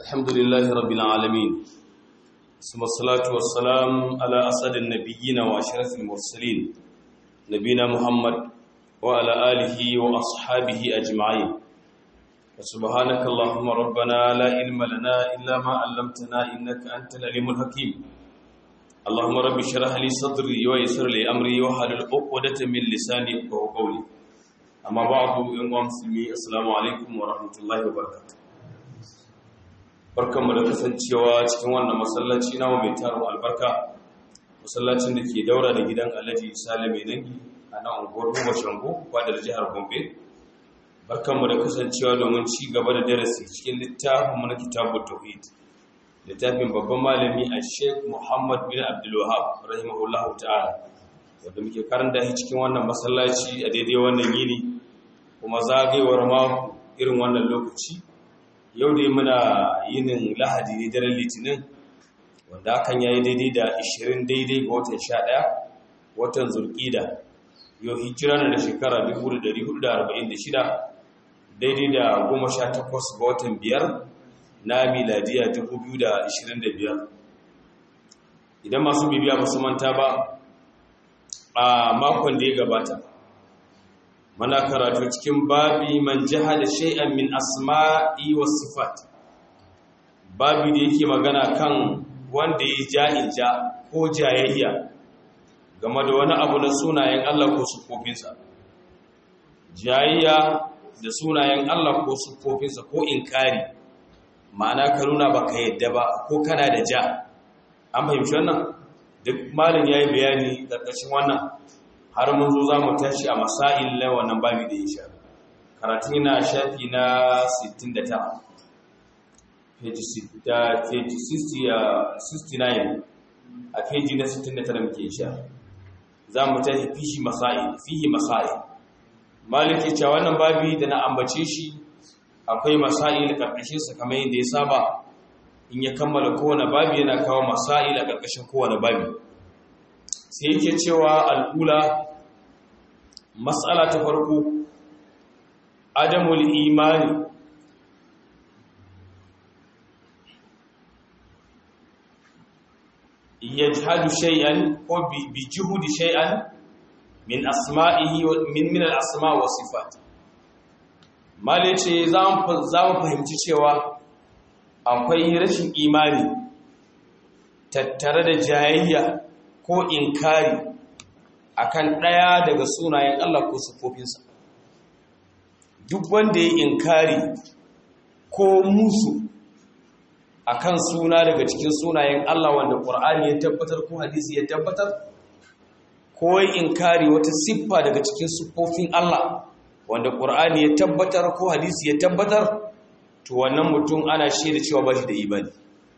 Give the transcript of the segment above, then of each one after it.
الحمد لله رب العالمين ثم الصلاة والسلام على أسد النبيين وأشرف المرسلين نبينا محمد وعلى آله وأصحابه أجمعين وسبحانك اللهم ربنا لا علم لنا إلا ما علمتنا إنك أنت العليم الحكيم اللهم رب اشرح لي صدري ويسر لي أمري واحلل عقدة من لساني يفقهوا قولي أما بعد أيها المسلمين السلام عليكم ورحمة الله وبركاته barkanmu da kasancewa cikin wannan masallaci na mai tarin albarka masallacin da ke daura da gidan alhaji sale mai dangi a nan unguwar ruwa shango fadar jihar gombe barkanmu da kasancewa domin ci gaba da darasi cikin littafin mana kitabu tauhid littafin babban malami a sheikh muhammad bin abdulwahab rahimahullahu ta'ala wanda muke karanta shi cikin wannan masallaci a daidai wannan yini kuma zagayewar mako irin wannan lokaci yau dai muna yinin lahadi ne daren litinin wanda hakan yayi daidai da 20 daidai ga watan 11 watan zulqida yau hijira na da shekara 1446 daidai da 18 ga watan biyar na miladiya 2025 idan masu bibiya ba su manta ba a makon da ya gabata mana karatu cikin babi man jahada shay'an min asma'i was sifat babi da yake magana kan wanda ya ja'ija ko jayayya game da wani abu na sunayen Allah ko sufofinsa jayayya da sunayen Allah ko sufofinsa ko inkari ma'ana ka nuna baka yadda ba ko kana da ja an fahimci wannan duk malin yayi bayani karkashin wannan har mun zo za mu tashi a masail na wannan babi da ya sha karatun yana shafi na 69 page 69 a page na 69 muke sha za mu tashi fihi masail fihi masail maliki cewa wannan babi da na ambace shi akwai masail karkashin sa kamar yadda ya saba in ya kammala kowane babi yana kawo masail a karkashin kowane babi sai yake cewa al'ula matsala ta farko adamul imani ya jihadu shay'an ko bi juhudi shay'an min asma'ihi min min al-asma wa sifat male ce za mu fahimci cewa akwai rashin imani tattare da jayayya ko inkari akan ɗaya daga sunayen Allah ko sufofinsa duk wanda ya inkari ko musu akan suna daga cikin sunayen Allah wanda Qur'ani ya tabbatar ko hadisi ya tabbatar ko inkari wata siffa daga cikin sufofin Allah wanda Qur'ani ya tabbatar ko hadisi ya tabbatar to wannan mutum ana shaida cewa ba shi da imani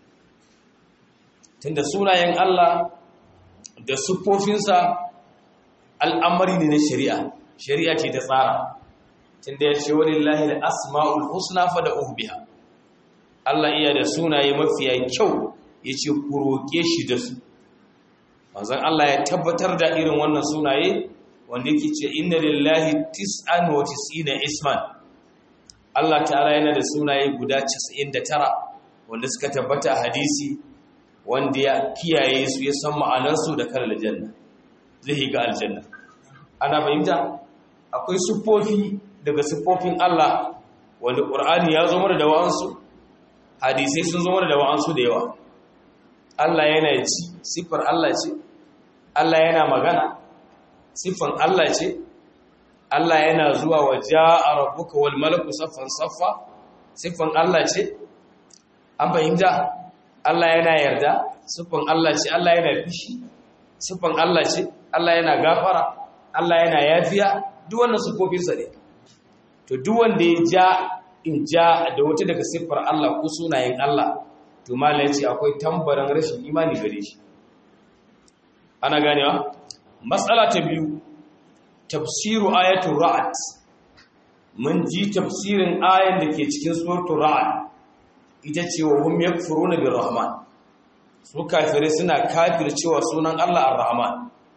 tunda sunayen Allah da siffofinsa al'amari ne na shari'a shari'a ce ta tsara tunda ya ce wani lahil asma'ul husna fada biha Allah iya da sunaye mafiya kyau ya ce ku roƙe shi da su manzan Allah ya tabbatar da irin wannan sunaye wanda yake ce inna lillahi tis'an wa tis'ina isman Allah ta'ala yana da sunaye guda 99 wanda suka tabbata a hadisi wanda ya kiyaye su ya san ma'anarsu da kar aljanna zai ga aljanna ana fahimta akwai siffofi daga siffofin Allah wanda Qur'ani ya zo mana da wa'ansu hadisai sun zo mana da wa'ansu da yawa Allah yana ci siffar Allah ce Allah yana magana siffan Allah ce Allah yana zuwa wa ja'a rabbuka wal malaku saffan saffa siffan Allah ce an fahimta Allah yana yarda siffan Allah ce Allah yana fishi siffan Allah ce Allah yana gafara Allah yana yafiya duk wannan siffofinsa ne to duk wanda ya ja in ja da wata daga siffar Allah ko sunayen Allah to malai ce akwai tambaran rashin imani gare shi ana ganewa matsala ta biyu tafsiru ayatul ra'd mun ji tafsirin ayan da ke cikin suratul ra'd ita ce wa hum yakfuruna birrahman su kafirai suna kafircewa sunan Allah ar-rahman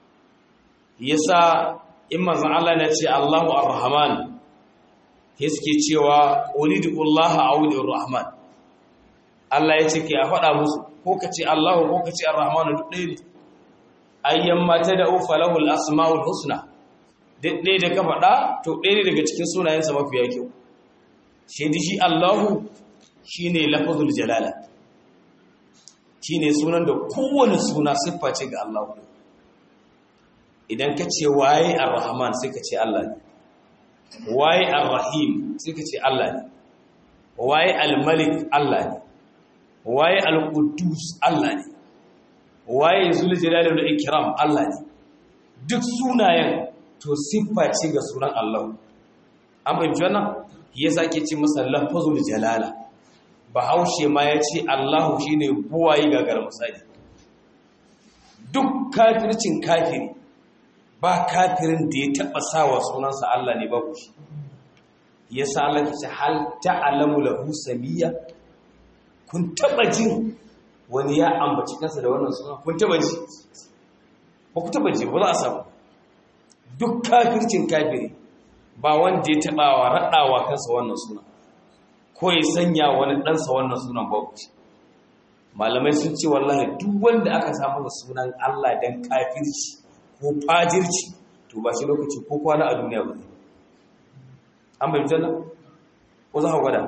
yasa in manzon Allah na ce Allahu ar-rahman suke cewa ulidullaha awlidur rahman Allah ya ce ke a faɗa musu ko ka ce Allahu ko ka ce Ar-Rahmanu duk ɗaya ne ayyan mata da ufa lahul asma'ul husna duk ɗaya da ka faɗa to ɗaya ne daga cikin sunayensa mafiya kyau shi da shi Allahu shine lafazul jalala shine sunan da kowane suna siffa ce ga Allahu idan ka ce waye Ar-Rahman sai ka ce Allah ne waye Ar-Rahim sai ka ce Allah ne waye Al-Malik Allah ne waye Al-Quddus Allah ne waye Zul Jalali wal Ikram Allah ne duk sunayen to siffa ce ga sunan Allah an bayyana wannan yasa ke ce masa lafazul jalala bahaushe ma ya ce Allahu shine buwayi gagar misali duk kafircin kafiri ba kafirin da ya taba sawa sunansa Allah ne babu shi yasa Allah ya ce hal ta'lamu lahu samiyya kun taba jin wani ya ambaci kansa da wannan suna kun taba ji ba ku taba ji ba za a samu duk kafircin kafiri ba wanda ya taba wa raɗawa kansa wannan suna ko ya sanya wani ɗansa wannan sunan babu shi malamai sun ce wallahi duk wanda aka samu sunan Allah dan kafirci ko fajirci to ba shi lokaci ko kwana a duniya ba an bai janna ko za ka gwada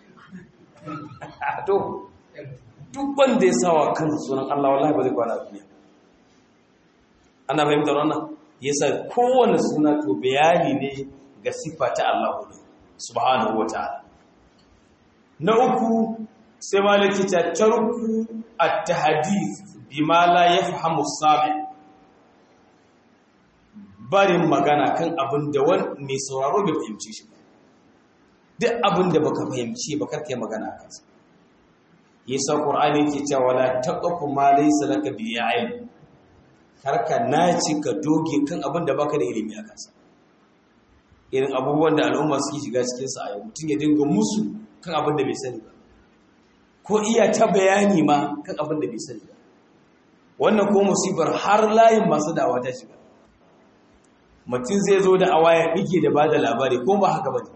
to duk wanda ya sawa kansa sunan Allah wallahi ba zai kwana a duniya ana fahimtar wannan yasa kowane suna to bayani ne ga sifa ta Allah ne subhanahu wataala na uku sai malaki ta tarku at-tahdith bima la yafhamu sabi barin magana kan abin da wani mai sauraro bai fahimci shi duk abin da baka fahimci ba karkai magana a kansa yasa qur'ani yake cewa la taqfu ma laysa laka bi ilm karka naci ka doge kan abin da baka da ilimi a kansa irin abubuwan da al'umma suke shiga cikin sa a yau mutum ya dinga musu kan abin da bai sani ba ko iya ta bayani ma kan abin da bai sani ba wannan ko musibar har layin masu dawa ta shiga mutum zai zo da awaya ɗike da ba da labari ko ba haka ba ne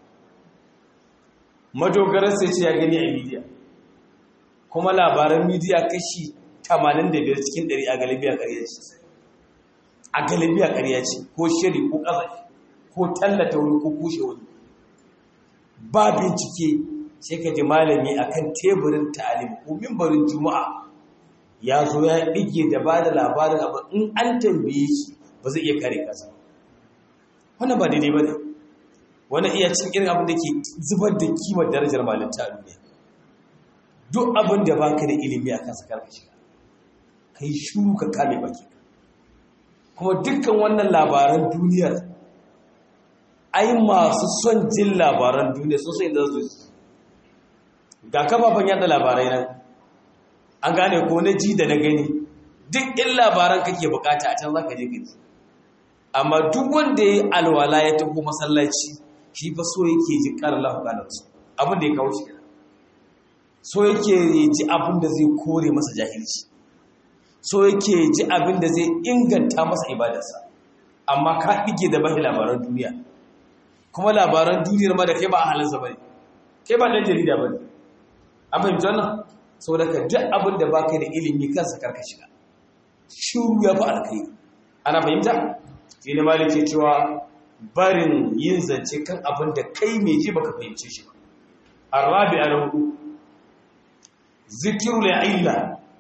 madogarar sai ce ya gani a midiya kuma labaran midiya kashi 85 cikin 100 a galibiya ƙarya ce a galibiya ƙarya ce ko shiri ko ƙazafi ko tallata wani ko kushe wani ba bincike sai ka ji malami akan teburin ta'alim ko mimbarin juma'a ya zo ya ɗige da ba da labarin abu in an tambaye shi ba zai iya kare kasa wannan ba daidai ba ne wani iya cin irin abin da ke zubar da kimar darajar malinta a duniya duk abin da ba ka da ilimi a kansa karka shiga ka yi shuru ka kame baki kuma dukkan wannan labaran duniyar ai masu son jin labaran duniya sun sai da su ga kafafen yada labarai nan an gane ko na ji da na gani duk in labaran kake bukata a can za ka je gaji amma duk wanda ya yi alwala ya taho masallaci shi fa so yake ji ƙarar lafukanarsu abin da ya kawo shi so yake ji abin da zai kore masa jahilci so yake ji abin da zai inganta masa ibadarsa amma ka ɗige da bashi labaran duniya kuma labaran duniyar ma da kai ba a halinsa ba ne kai ba ɗan jarida ba ne an fahimci wannan sau da ka duk abin da baka da ilimi kansa karka shiga shiru ya fi alkai ana fahimta shi ne ma ke cewa barin yin zance kan abin da kai mai ji baka fahimce shi ba arabi a rahu zikiru la illa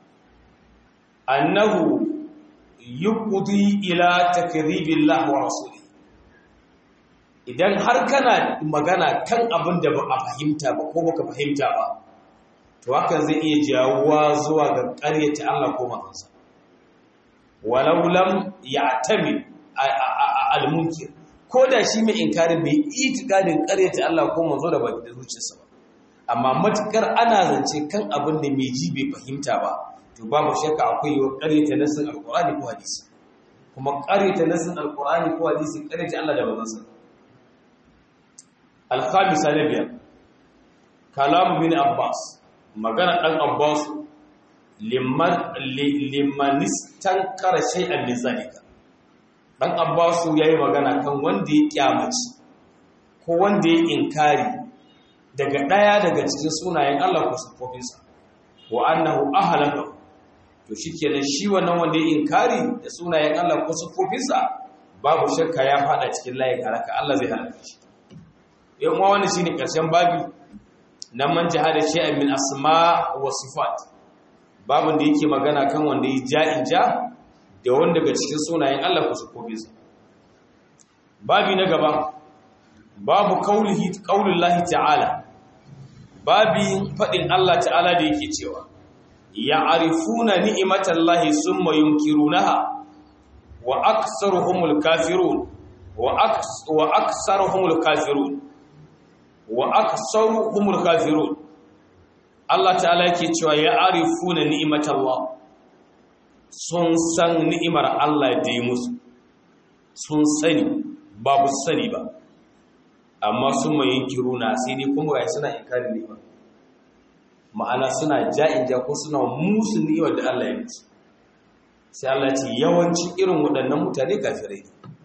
annahu yuqdi ila takribillah wa rasuli idan har kana magana kan abin da ba a fahimta ba ko baka fahimta ba to hakan zai iya jawuwa zuwa ga ƙaryata Allah ko manzansa walau lam ya'tami al-munkir ko da shi mai inkarin bai itikadin ƙaryata Allah ko manzo da baki da zuciyarsa ba amma matukar ana zance kan abin da mai ji bai fahimta ba to babu shakka akwai yiwuwar ƙaryata nasin alqur'ani ko hadisi kuma ƙaryata nasin alqur'ani ko hadisi ƙaryata Allah da manzansa al-khamisa na biyar kalamu bin abbas magana ɗan abbas limanistan kara shay'an min zalika ɗan abbas ya yi magana kan wanda ya kyamaci ko wanda ya inkari daga ɗaya daga cikin sunayen allah ko siffofinsa wa annahu ahlaka to shikenan shi wannan wanda ya inkari da sunayen Allah ko sifofinsa babu shakka ya fada cikin layin halaka Allah zai halaka shi yan uwa wannan shine karshen babi nan man jihada shay'an min asma wa sifat babin da yake magana kan wanda ya ja'in ja da wanda daga cikin sunayen Allah ko sifofinsa babi na gaba babu kaulihi qaulullahi ta'ala babin fadin Allah ta'ala da yake cewa ya'rifuna ni'matallahi summa yunkirunaha wa aktsaruhumul kafirun wa aks wa aktsaruhumul kafirun wa aktsaruhumul kafirun Allah ta'ala yake cewa ya'rifuna ni'matallah sun san ni'imar Allah da yi musu sun sani babu sani ba amma sun mai kiruna sai dai kuma ya suna inkarin ni'ima ma'ana suna ja'in ja ko suna musu ni'imar da Allah ya musu sai Allah ce yawanci irin waɗannan mutane kafirai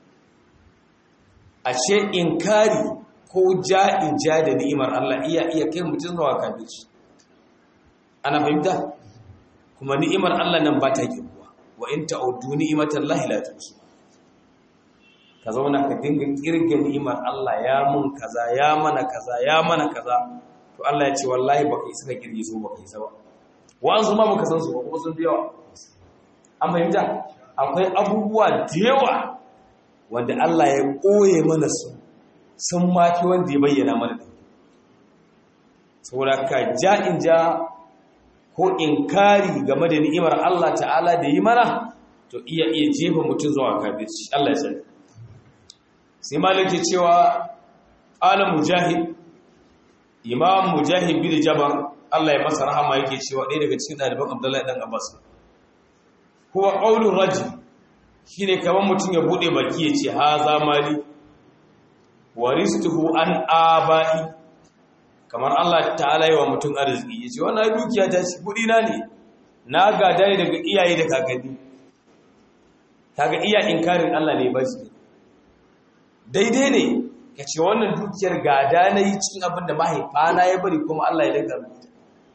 ashe inkari ko ja'in ja da ni'imar Allah iya iya kai mutum zuwa kafirci ana fahimta kuma ni'imar Allah nan ba ta kirkuwa wa in ta'uddu ni'imatallahi la tuhsu ka zauna ka dinga kirga ni'imar Allah ya mun kaza ya mana kaza ya mana kaza to Allah ya ce wallahi baka isa ka kirge su baka isa ba wa'ansu ma baka san su ba kuma sun fi yawa an fahimta akwai abubuwa da yawa wanda Allah ya koye mana su sun mafi wanda ya bayyana mana da saboda ka ja'in ja ko inkari game da ni'imar Allah ta'ala da yi mana to iya iya jefa mutum zuwa kafirci Allah ya sani sai malaki cewa ala mujahid imam mujahid bin jabar Allah ya masa rahama yake cewa ɗaya daga cikin ɗaliban Abdullahi dan Abbas huwa qaulur rajul shine kaman mutum ya bude baki ya ce haza mali waristuhu an abai kamar Allah ta'ala yi wa mutum arziki ya ce wannan dukiya ta shi kudi na ne na gada ne daga iyaye da kakanni kaga iya inkarin Allah ne ba shi daidai ne ka ce wannan dukiyar gada na yi cikin abin da mahaifana ya bari kuma Allah ya daga rubuta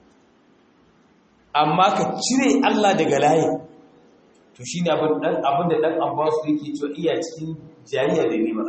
amma ka cire Allah daga layi to shi ne abin da ɗan abbasu yake cewa iya cikin jariya da neman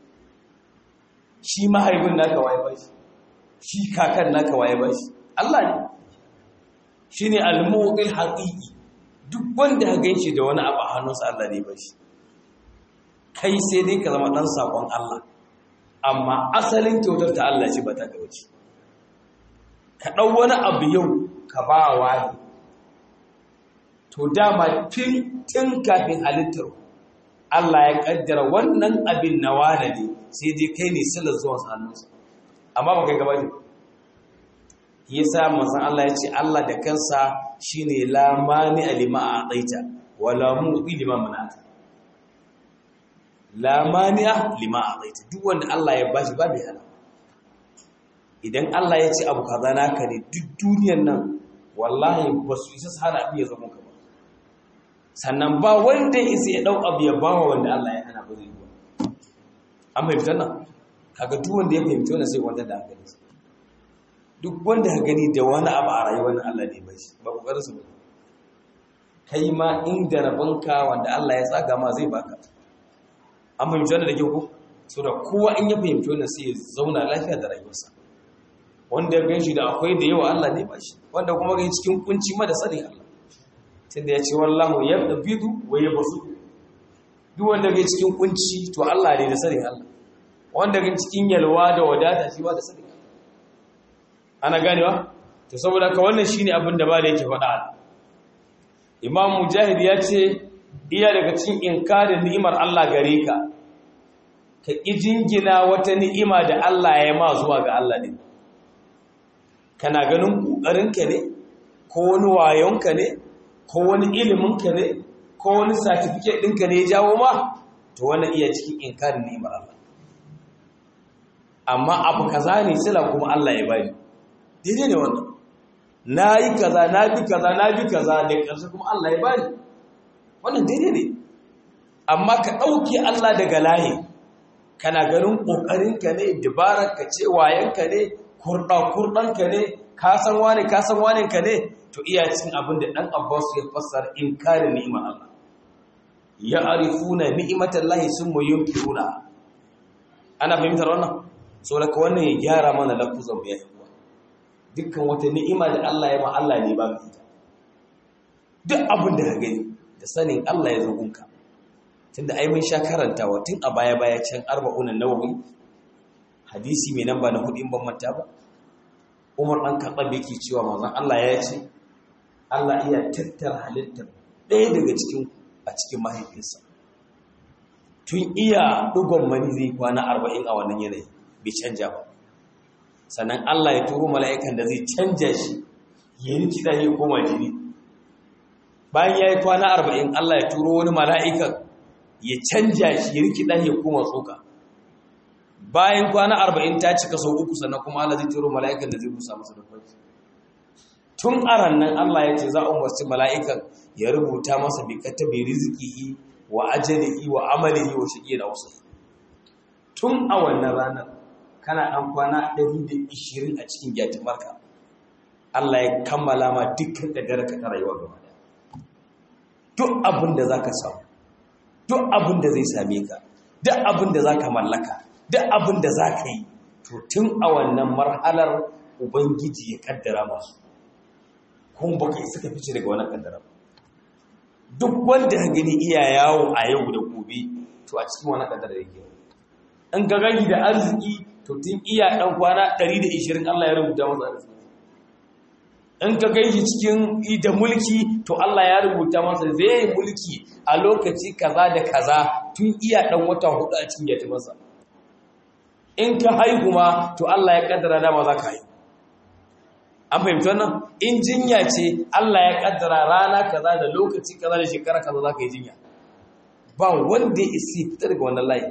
shi mahaifin naka waye ba shi shi kakan naka waye ba shi Allah ne shi ne almuqil haqiqi duk wanda ka ganshi da wani abu a hannunsa Allah ne ba shi kai sai dai ka zama dan sakon Allah amma asalin kyautar ta Allah ce ba ta gauci ka dau wani abu yau ka ba wani to dama tun tun kafin halittar Allah ya kaddara wannan abin na wane ne sai dai kai ne silar zuwa hannunsa amma ba kai gaba ne yasa manzon Allah ya ce Allah da kansa shine la mani alima a'taita wala mu'ti lima mana'ata la mani lima a'taita duk wanda Allah ya bashi ba mai hana idan Allah ya ce abu kaza naka ne duk duniyar nan wallahi ba su isa hana abin ya zama ka ba sannan ba wanda isa ya dau abu ya bawa wanda Allah ya hana ba zai yi ba an fahimta nan kaga duk wanda ya fahimci wannan sai wanda da hankali duk wanda ka gani da wani abu a rayuwar nan Allah ne ba shi ba kokarin su ba kai ma inda rabonka wanda Allah ya tsaga ma zai baka an fahimci wannan da kyau ko so da kowa in ya fahimci wannan sai ya zauna lafiya da rayuwarsa wanda ya ganshi da akwai da yawa Allah ne ba shi wanda kuma ga cikin kunci ma da sani Allah tunda ya ce wallahu yabdu wa yabsu duk wanda ga cikin kunci to Allah ne da sani Allah wanda ga cikin yalwa da wadata shi ba da sani ana ganewa to saboda ka wannan shine abin da ba da yake faɗa Imam Mujahid ya ce iya daga cikin inkarin ni'imar Allah gare ka ka ƙi jingina wata ni'ima da Allah ya ma zuwa ga Allah ne kana ganin ƙoƙarinka ne ko wani wayonka ne ko wani iliminka ne ko wani certificate ɗinka ne ya jawo ma to wannan iya cikin inkarin ni'imar Allah amma abu kaza ne sila kuma Allah ya bani daidai ne wannan na yi kaza na bi kaza na bi kaza da ƙarshe kuma Allah ya bani wannan daidai ne amma ka ɗauke Allah daga layi kana ganin ƙoƙarinka ne dabararka ce wayanka ne kurɗa-kurɗanka ne ka san wane ka san wane ka ne to iya cin abin da dan Abbas ya fassara inkarin ni'imar Allah ya arifuna ni'imatallahi summa yunkiruna ana fahimtar wannan so da wannan ya gyara mana lafuzan mu yayi dukkan wata ni'ima da Allah ya ma Allah ne ba mu ita duk abin da ka gani da sanin Allah ya zo gunka tunda ai mun sha karantawa tun a baya baya can arba'un nawawi hadisi mai namba na hudu in ban manta ba Umar dan Khattab yake cewa manzon Allah ya ce Allah iya tattara halittar ɗaya daga cikin a cikin mahaifinsa tun iya dugon mani zai kwana arba'in a wannan yanayi bai canja ba sannan Allah ya turo mala'ikan da zai canja shi ya yi kiɗa ya koma jini bayan ya yi kwana arba'in Allah ya turo wani mala'ikan ya canja shi ya rikida ya koma tsoka bayan kwana arba'in ta cika sau uku sannan kuma Allah zai turo mala'ikan da zai busa masa da kwanci tun aran nan Allah ya ce za a umarci mala'ikan ya rubuta masa bi kata bi rizqihi wa ajalihi wa amalihi wa shaqi da wasu tun a wannan ranar kana dan kwana 120 a cikin jatimarka Allah ya kammala ma dukkan kadarka ta rayuwa gaba daya duk abin da zaka samu duk abin da zai same ka duk abin da za ka mallaka duk abin da za ka yi to tun a wannan marhalar ubangiji ya kaddara masu kuma baka yi suka fice daga wannan kaddara duk wanda ka gani iya yawo a yau da gobe to a cikin wannan kaddara yake in ga gani da arziki to tun iya dan kwana 120 Allah ya rubuta masa arziki in ka gaishe cikin da mulki to Allah ya rubuta masa zai mulki a lokaci kaza da kaza tun iya dan wata hudu a cikin yati masa in ka haihu ma to Allah ya kaddara dama za ka haihu an fahimci wannan in jinya ce Allah ya kaddara rana kaza da lokaci kaza da shekara kaza za ka yi jinya ba wanda ya isi fita daga wannan layi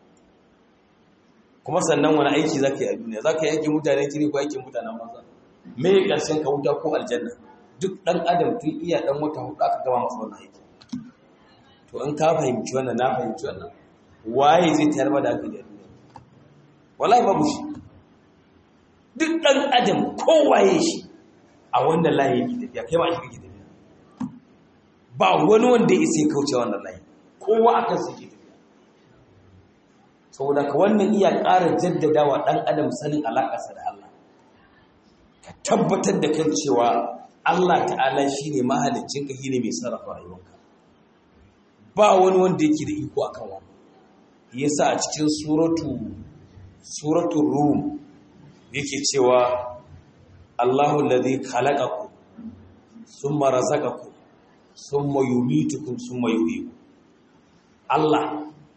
kuma sannan wani aiki za ka yi a duniya za ka yi aikin mutanen kiri ko aikin mutanen maza me ƙarshen ka wuta ko aljanna duk ɗan adam tun iya ɗan wata hudu aka gama masa wannan aiki to in ka fahimci wannan na fahimci wannan waye zai tayar ma da aka yi duniya wallahi babu shi duk ɗan adam kowaye shi a wannan layi yake tafiya kai ma shi kake tafiya ba wani wanda ya isa ya kauce wannan layi kowa akan su yake tafiya saboda ka wannan iya ƙara jaddadawa ɗan adam sanin alaƙarsa da Allah ka tabbatar da kan cewa Allah ta'ala shi ne mahalicinka shi ne mai sarrafa rayuwarka ba wani wanda yake da iko a kan wani yasa a cikin suratu suratun rum yake cewa Allahu alladhi khalaqakum thumma razaqakum thumma yumitukum thumma yuhyikum Allah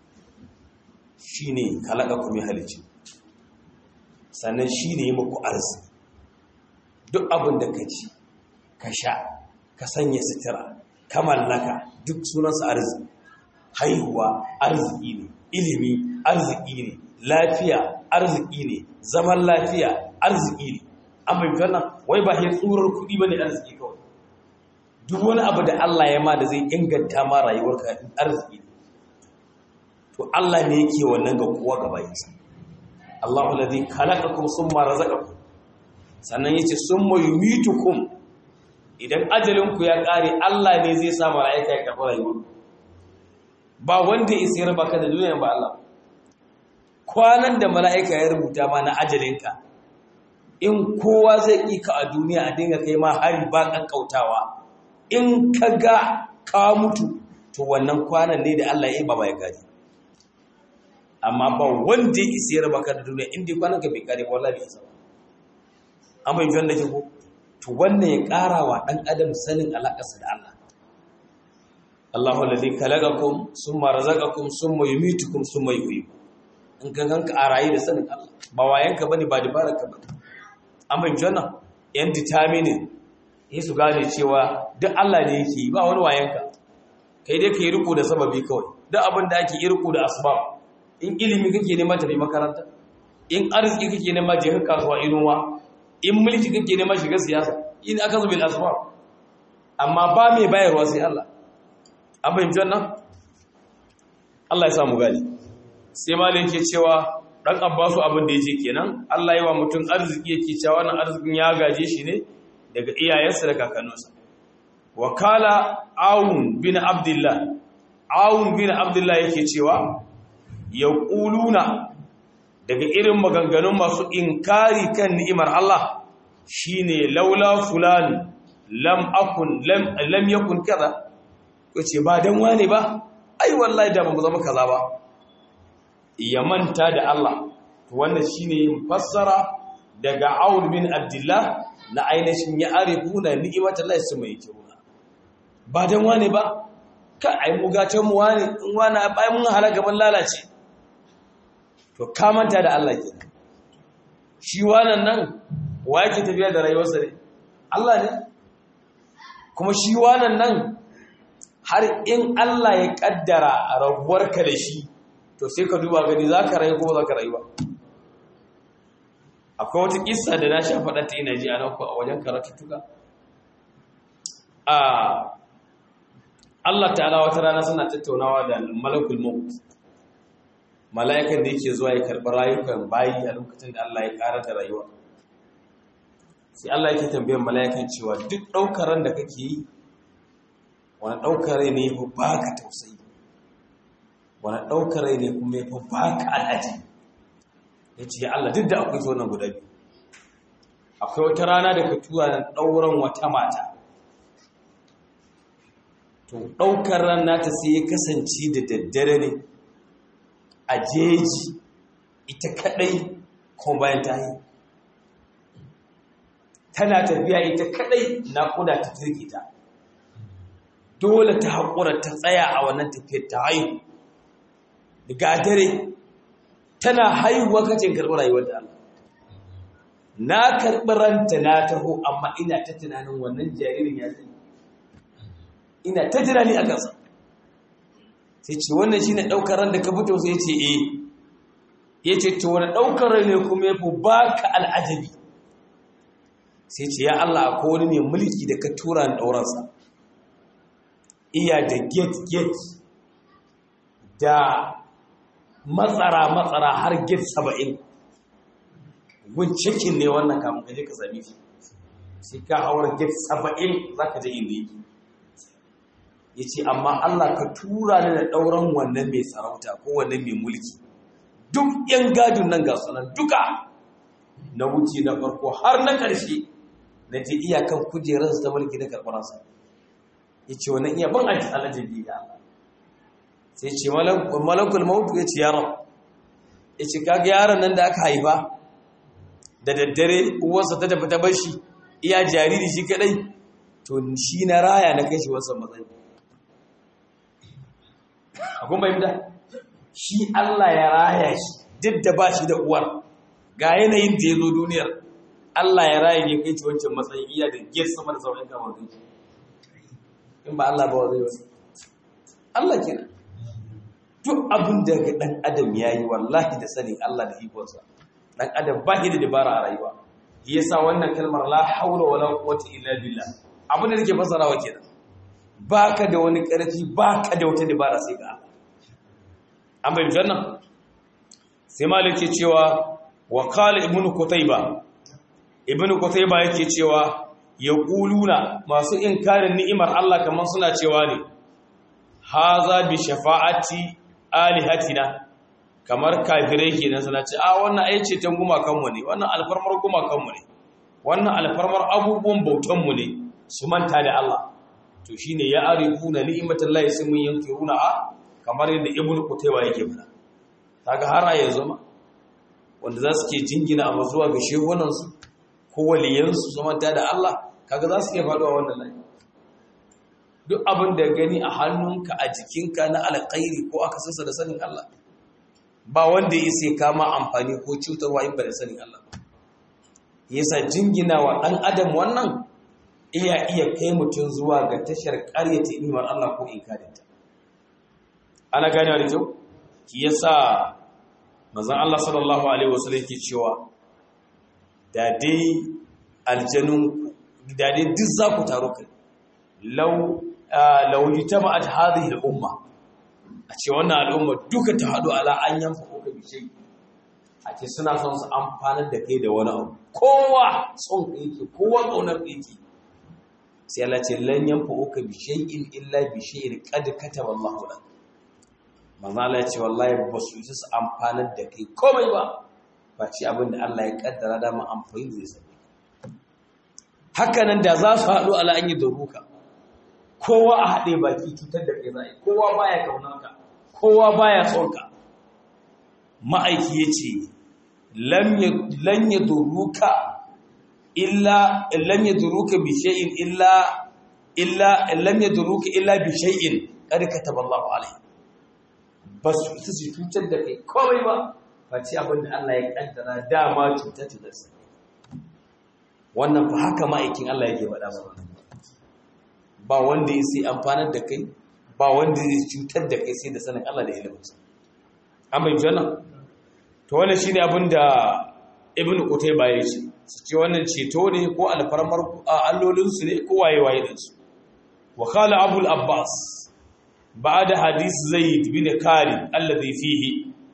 shine khalaqakum ya halicci sannan shine yi muku arziki duk abin da ka ci ka sha ka sanya sutura ka mallaka duk sunansa arziki haihuwa arziki ne ilimi arziki ne lafiya arziki ne zaman lafiya arziki ne an bai wannan wai ba ya tsurar kuɗi ba ne arziki kawai duk wani abu da Allah ya ma da zai inganta ma rayuwarka arziki ne to Allah ne yake wannan ga kowa gaba yansa Allahu ladhi khalaqakum summa razaqakum sannan yace summa yumitukum idan ajalinku ya kare Allah ne zai sa mala'ika ya karɓi rayuwar ba wanda ya sayar baka da duniya ba Allah kwanan da mala'ika ya rubuta ma na ajalinka in kowa zai ƙi ka a duniya a dinga kai ma hari ba ƙanƙautawa in ka ga ka mutu to wannan kwanan ne da Allah ya yi ba ya gari amma ba wanda ya isa ya raba ka da duniya inda kwanan ka bai kare ba wallahi bai isa ba an bai wanda ke ko to wannan ya ƙara wa ɗan adam sanin alaƙarsa da Allah Allahu alladhi khalaqakum summa razaqakum summa yumitukum summa yuhyikum in ka ganka a rayu da sanin Allah ba wayanka bane ba dabararka ba an bai wannan yan determining yi su gane cewa duk Allah ne yake yi ba wani wayanka kai dai kai riko da sababi kawai duk abin da ake yi riko da asbab in ilimi kake nema tafi makaranta in arziki kake nema je ka kasuwa inuwa in mulki kake nema shiga siyasa in aka zubil asbab amma ba mai bayarwa sai Allah an fahimci wannan Allah ya samu gani sai malin ke cewa dan abbasu abin da yace kenan Allah ya wa mutum arziki yake cewa wannan arzikin ya gaje shi ne daga iyayensa da kakanninsa wakala awun bin abdullah awun bin abdullah yake cewa yaquluna daga irin maganganun masu inkari kan ni'imar Allah shine laula fulan lam akun lam lam yakun kaza kace ba dan wane ba ai wallahi da ba mu zama kaza ba ya manta da Allah wannan shine fassara daga Aun bin Abdullah na ainihin ya arifuna ni'imatallahi su mai kiruna ba dan wane ba ka ai mu gatan mu wane in wani ai mun halaka mun lalace to ka manta da Allah kenan shi wannan nan wa yake tafiya da rayuwarsa ne Allah ne kuma shi wannan nan har in Allah ya kaddara rabuwarka da shi to sai ka duba gani za ka rayu ko za ka rayu ba akwai wata kissa da na sha faɗa ta ina ji a nan a wajen karatuttuka a Allah ta'ala wata rana suna tattaunawa da malakul maut mala'ikan da yake zuwa ya karɓi rayukan bayi a lokacin da Allah ya ƙara da rayuwa sai Allah yake tambayar mala'ikan cewa duk ɗaukar ran da kake yi wani ɗaukar rai ne ya fi baka tausayi wani ɗaukar rai ne kuma ya fi baka al'aji ya ce ya Allah duk da akwai zo nan guda biyu akwai wata rana da ka tura na ɗauran wata mata to ɗaukar ran nata sai ya kasance da daddare ne a jeji ita kaɗai kuma bayan ta yi tana tafiya ita kaɗai naƙuda ta turke ta dole ta haƙura ta tsaya a wannan tafiyar ta haihu daga dare tana haihuwa kacin karɓi rayuwar da Allah na karɓi ranta na taho amma ina ta tunanin wannan jaririn ya zai ina ta tunani a kansa sai ce wannan shi ne ɗaukar ran da ka fito sai ce e ya ce to wani ɗaukar rai ne kuma ya fi ba ka al'ajabi sai ce ya Allah akwai wani mai mulki da ka tura ni ɗauransa iya da gate-gate da matsara-matsara har gate saba'in gun cikin ne wannan kamun kaje ka sami shi sai ka hawar gate saba'in za ka je inda yake ya ce amma Allah ka tura ni da ɗauran wannan mai sarauta ko wannan mai mulki duk ‘yan gadin nan ga sunan duka na wuce na farko har na ƙarshe na je iyakan kujerarsa ta mulki na karɓararsa ya ce wannan iya ban aji alajabi ga Allah sai ce malakul mautu ya ce yaron ya ce kaga yaron nan da aka haifa da daddare uwarsa ta tafi ta bashi iya jariri shi kadai to shi na raya na kai shi wasan matsayi akwai bai da shi Allah ya raya shi duk da ba shi da uwar ga yanayin da ya zo duniyar Allah ya raya ne kai shi wancan matsayi iya da giyar sama da sauran kamar zai in ba Allah ba zai wasu Allah kenan duk abin da ga dan adam yayi wallahi da sanin Allah da ikonsa dan adam ba shi da dabara a rayuwa yasa wannan kalmar la haula wala quwwata illa billah abin da nake fasarawa kenan baka da wani karfi baka da wata dabara sai ga Allah an bai janna sai maliki cewa wa qala ibnu qutayba ibnu qutayba yake cewa ya ƙuluna masu inkarin ni'imar Allah kamar suna cewa ne haza bi shafa'ati alihatina kamar kafirai kenan suna ce a wannan ai ceton gumakanmu ne wannan alfarmar gumakanmu ne wannan alfarmar abubuwan bautanmu ne su manta da Allah to shine ya arifuna ni'matallahi sun mun yankiruna a kamar yadda ibnu qutayba yake fada kaga har a yanzu ma wanda za su ke jingina a zuwa ga shehunansu ko waliyansu su manta da Allah kaga za su iya faɗuwa wannan layi duk abin da gani a hannunka a jikinka na alƙairi ko aka sassa da sanin Allah ba wanda ya sai kama amfani ko cutarwa in ba da sanin Allah yasa jingina wa ɗan adam wannan iya iya kai mutum zuwa ga tashar ƙaryata imar Allah ko inkarinta ana ganewa da kyau yasa manzon Allah sallallahu alaihi wasallam ke cewa da dai aljanun da dai duk za ku taro kai lau lauyi ta ma'ad hadhihi al'umma a ce wannan al'umma duka ta hadu ala an yanfa ko ka bishe a ce suna son su amfanar da kai da wani abu kowa son yake kowa ƙaunar yake sai Allah ce lan yanfa'uka bi shay'in illa bi shay'in qad kataba Allahu lak manzo Allah ya ce wallahi ba su yi su amfanar da kai komai ba ba ce abin da Allah ya kaddara da mu amfani zai sani haka nan da za su haɗu ala an yi daruka kowa a haɗe baki cutar da kai zai kowa baya kaunarka kowa baya son ka ma'aiki ya ce lan ya duruka illa lan ya duruka bi shay'in illa illa lan ya duruka illa bi shay'in qad kataba Allahu alayhi bas su su cutar da kai komai ba face abin da Allah ya kaddara dama cutar ta su wannan fa haka ma'aikin Allah yake faɗa ba ba wanda ya sai amfanar da kai ba wanda zai cutar da kai sai da sanin Allah da iliminsa an bai wannan to wannan shine abin da ibnu qutayba ya ce su ce wannan ceto ne ko alfarmar allolin su ne ko waye waye din su wa qala abul abbas ba'da hadith zaid bin khalid alladhi fihi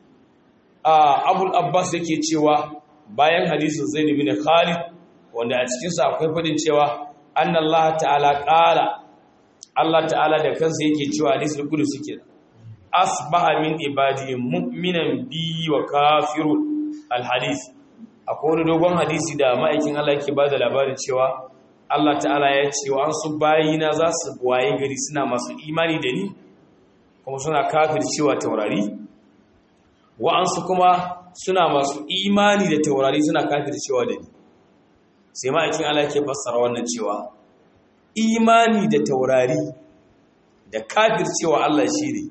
abul abbas yake cewa bayan hadisin zaid bin khalid wanda a cikin sa akwai fadin cewa anna allah ta'ala qala allah ta'ala da kansa yake cewa hadisul qudsi kenan asbaha min ibadi mu'minan bi wa kafirun alhadith akwai wani dogon hadisi da ma'aikin Allah yake bada labarin cewa Allah ta'ala ya ce wa an su bayina za su waye gari suna masu imani da ni kuma suna kafir cewa taurari wa'ansu kuma suna masu imani da taurari suna kafir cewa da ni sai ma'aikin Allah yake fassara wannan cewa imani da taurari da kafir cewa Allah shi ne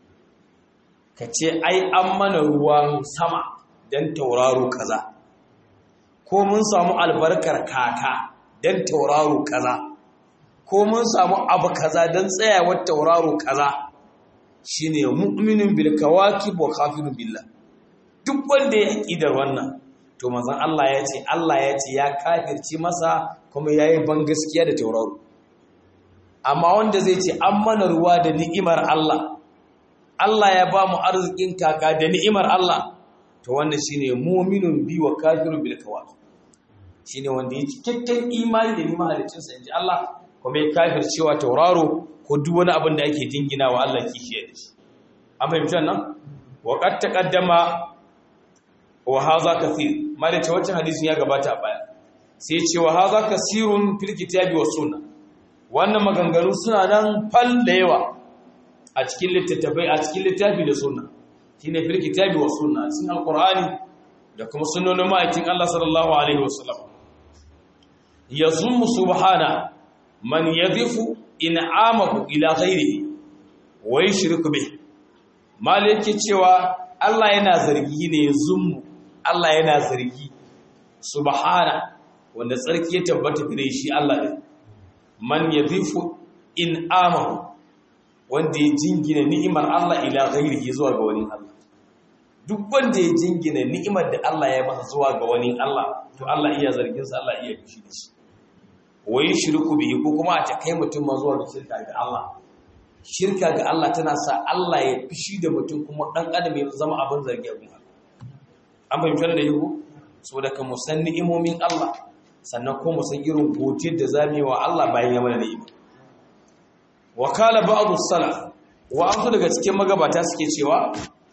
ka ce ai an mana ruwan sama don tauraro kaza ko mun samu albarkar kaka don tauraro kaza ko mun samu abu kaza don tsayawar tauraro kaza shine mu'minin bil kawakib wa kafirun billah duk wanda ya ƙidar wannan to manzon Allah ya ce Allah ya ce ya kafirci masa kuma yayi ban gaskiya da tauraro amma wanda zai ce an mana ruwa da ni'imar Allah Allah ya ba mu arzikin kaka da ni'imar Allah to wannan shine mu'minun bi wa kafirun bil kawaki shine wanda ya cikakken imani da ni'imar halicin sa inji Allah kuma ya kafir cewa tauraro ko duk wani abin da ake jingina wa Allah kishiye da shi an fahimci nan wa qad taqaddama wa hadha kathir mali ta wancan hadisin ya gabata a baya sai ce wa hadha kasirun fil kitabi was sunnah wannan maganganu suna nan fal da yawa a cikin littattafai a cikin littafi da sunna shine fil kitabi wa sunna cikin alqur'ani da kuma sunnonin ma'aikin Allah sallallahu alaihi wasallam yazum subhana man yadhifu in'amahu ila ghairihi wa yushriku bih malaki cewa Allah yana zargi ne yazum Allah yana zargi subhana wanda tsarki ya tabbata gare shi Allah din man yadhifu in'amahu wanda ya jingina ni'imar Allah ila ghairihi zuwa ga wani Allah duk wanda ya jingina ni'imar da Allah ya masa zuwa ga wani Allah to Allah iya zargin sa Allah iya fushi da shi wai shirku bihi ko kuma a ta kai mutum ma zuwa ga shirka ga Allah shirka ga Allah tana sa Allah ya fushi da mutum kuma dan adam ya zama abin zargi abin Allah an fahimta da yiko saboda kan musan ni'imomin Allah sannan ko musan irin godiyar da zamu yi wa Allah bayan ya mana ni'ima wakala ba'adu salaf wa an daga cikin magabata suke cewa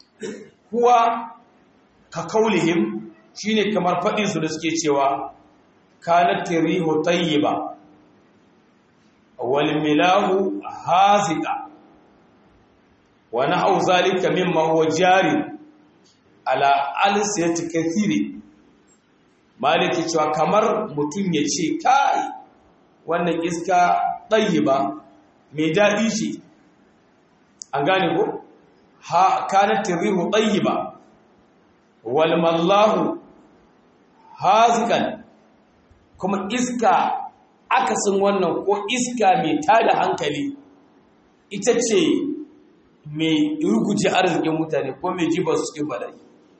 kuwa ka kaulihim shine kamar fadin su da suke cewa kanat rihu tayyiba wal milahu haziqa wa nahu zalika mimma huwa jari ala alsiyati kathiri maliki cewa kamar mutun yace kai wannan iska tayyiba mai daɗi ce an gane ko ha kanat rihu tayyiba wal mallahu hazikan kuma iska akasin wannan ko iska mai tada hankali ita ce mai ruguje arzikin mutane ko mai jibar su cikin bala'i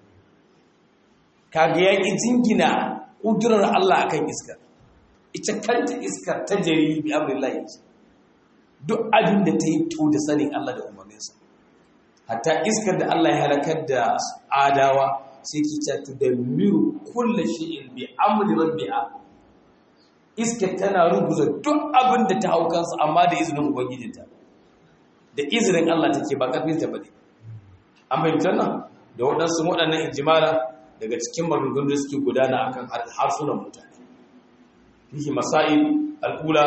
kaga ya ƙi jingina ƙudurar Allah akan iskar ita kanta iskar ta jari bi amrillahi ce duk abin da ta yi to da sanin Allah da umarninsa hatta iskar da Allah ya halakar da adawa sai ki ta tudammiru kullu shay'in bi amri rabbiha iska tana ruguza duk abin da ta hau kansa amma da izinin ubangijinta da izinin Allah take ba karfin ta bane an bayyana nan da waɗansu waɗannan injimala daga cikin maganganun da suke gudana akan harsunan mutane fihi masail al-ula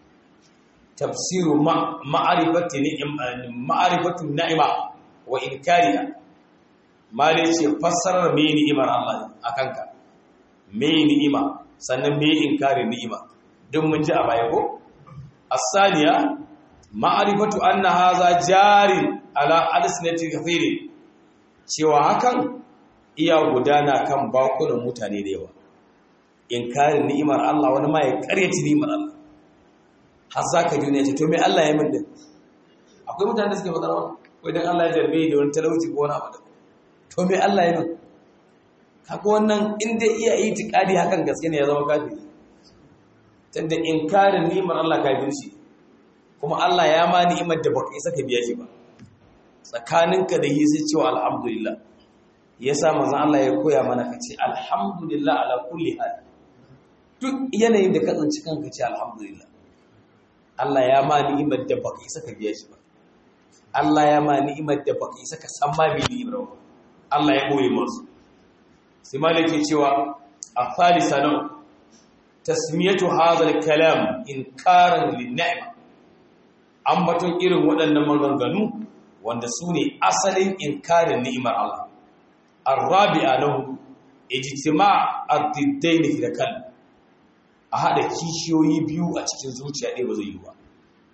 tafsiru ma'arifati ma'arifatu ni'ima wa inkariha mali ce fassarar me ni'imar Allah akan ka me ni'ima sannan me inkarin ni'ima duk mun ji a baya ko as-saniya ma'arifatu anna hadha jarin ala alsinati kathiri cewa hakan iya gudana kan bakunan mutane da yawa inkarin ni'imar Allah wani ma ya karyaci ni'imar Allah har za ka duniya ce to me Allah ya min din akwai mutane da suke faɗa wannan wai dan Allah ya jarbe da wani talauci ko wani abu da to me Allah ya min kaga wannan in dai iya itikadi hakan gaske ne ya zama kafiri tunda inkarin ni'imar Allah kafirci kuma Allah ya ma ni'imar da baka isa ka biya shi ba tsakaninka da yi sai cewa alhamdulillah yasa manzon Allah ya koya mana ka ce alhamdulillah ala kulli hal duk yanayin da ka tsinci kanka ce alhamdulillah Allah ya ma ni'imar da baka isa ka biya shi ba Allah ya ma ni'imar da baka isa ka san ma bi ni'imar ba Allah ya koyi masu sai malaki cewa a falisa nan tasmiyatu hadha al-kalam inkaran lin-ni'ma ambaton irin waɗannan maganganu wanda su ne asalin inkarin ni'imar Allah ar-rabi'a lahu ijtima' ad-diddain fi al a hada kishiyoyi biyu a cikin zuciya ɗaya ba zai yi ba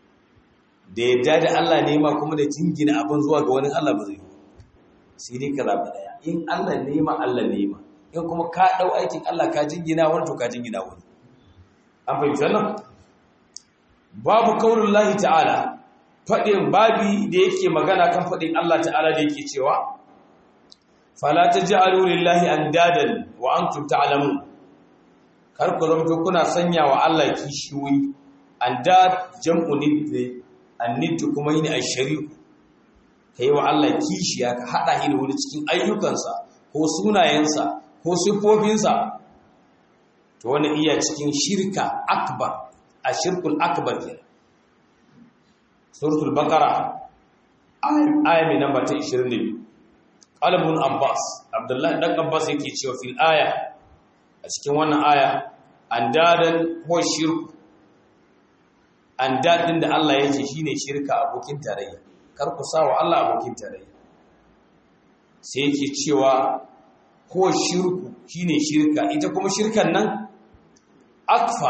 da yadda da Allah ne ma kuma da jingina abin zuwa ga wani Allah ba zai yi ba sai dai ka zaɓi ɗaya in Allah ne ma Allah ne ma in kuma ka ɗau aikin Allah ka jingina wani to ka jingina wani an fahimci wannan babu kaurin lahi ta'ala faɗin babi da yake magana kan faɗin Allah ta'ala da yake cewa fala taj'alu lillahi andadan wa antum ta'lamun kar ku zama kuna sanya wa Allah kishiyoyi andad jam'u nidda annid kuma yini ashari'u kai wa Allah kishiya ka hada shi da wani cikin ayyukansa ko sunayensa ko sifofinsa to wani iya cikin shirka akbar a shirkul akbar kenan suratul baqara aya mai namba ta 22 qalbun abbas abdullahi dan abbas yake cewa fil aya a cikin wannan aya andadan ko shirku andadin da Allah yake shine shirka abokin tarayya kar ku sawa Allah abokin tarayya sai yake cewa ko shirku shine shirka ita kuma shirkan nan akfa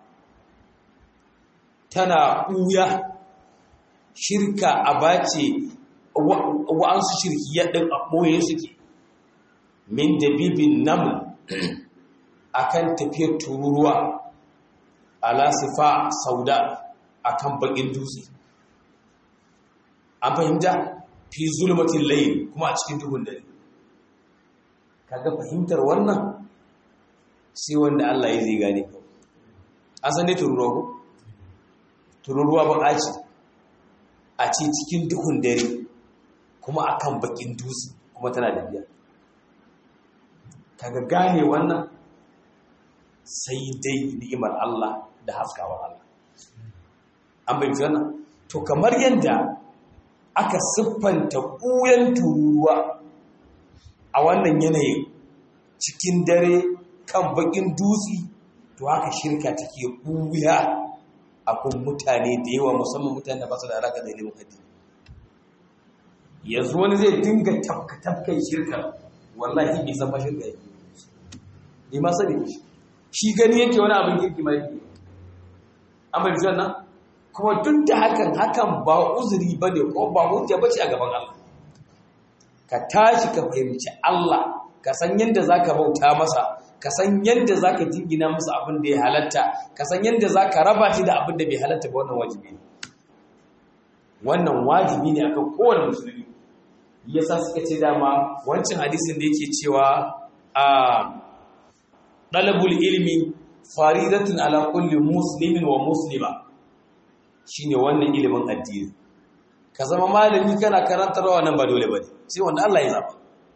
tana ɓuya shirka a bace wa'ansu shirkiyar ɗin a ɓoye suke min da bibin namu a kan tafiyar tururuwa ala sifa sauda a kan baƙin dutse an fahimta fi zulmatin layin kuma a cikin duhun dare kaga fahimtar wannan sai wanda Allah ya zai gane kawai an san ne tururuwa ko tururuwa ba ce a ce cikin duhun dare kuma akan bakin dutse kuma tana da biya kaga gane wannan sai dai ni'imar Allah da haskawar Allah an bai wannan to kamar yadda aka siffanta ƙuyan tururuwa a wannan yanayin cikin dare kan bakin dutse to haka shirka take ɓuya akwai mutane da yawa musamman mutane da ba su da alaƙa da ilimin addini yanzu wani zai dinga tafka-tafkan shirka wallahi bai san shirka yake ne ma sani shi gani yake wani abin kirki ma yake an bai fi nan kuma duk da hakan hakan ba uzuri ba ne ko ba hujja ba ce a gaban Allah ka tashi ka fahimci Allah ka san yadda za ka bauta masa ka san yadda za ka jingina masa abin da ya halatta ka san yadda za ka raba shi da abin da bai halatta ba wannan wajibi ne wannan wajibi ne akan kowane musulmi yasa suka ce dama wancan hadisin da yake cewa a dalabul ilmi faridatun ala kulli muslimin wa muslima shine wannan ilimin addini ka zama malami kana karantarwa nan ba dole bane sai wanda Allah ya zaba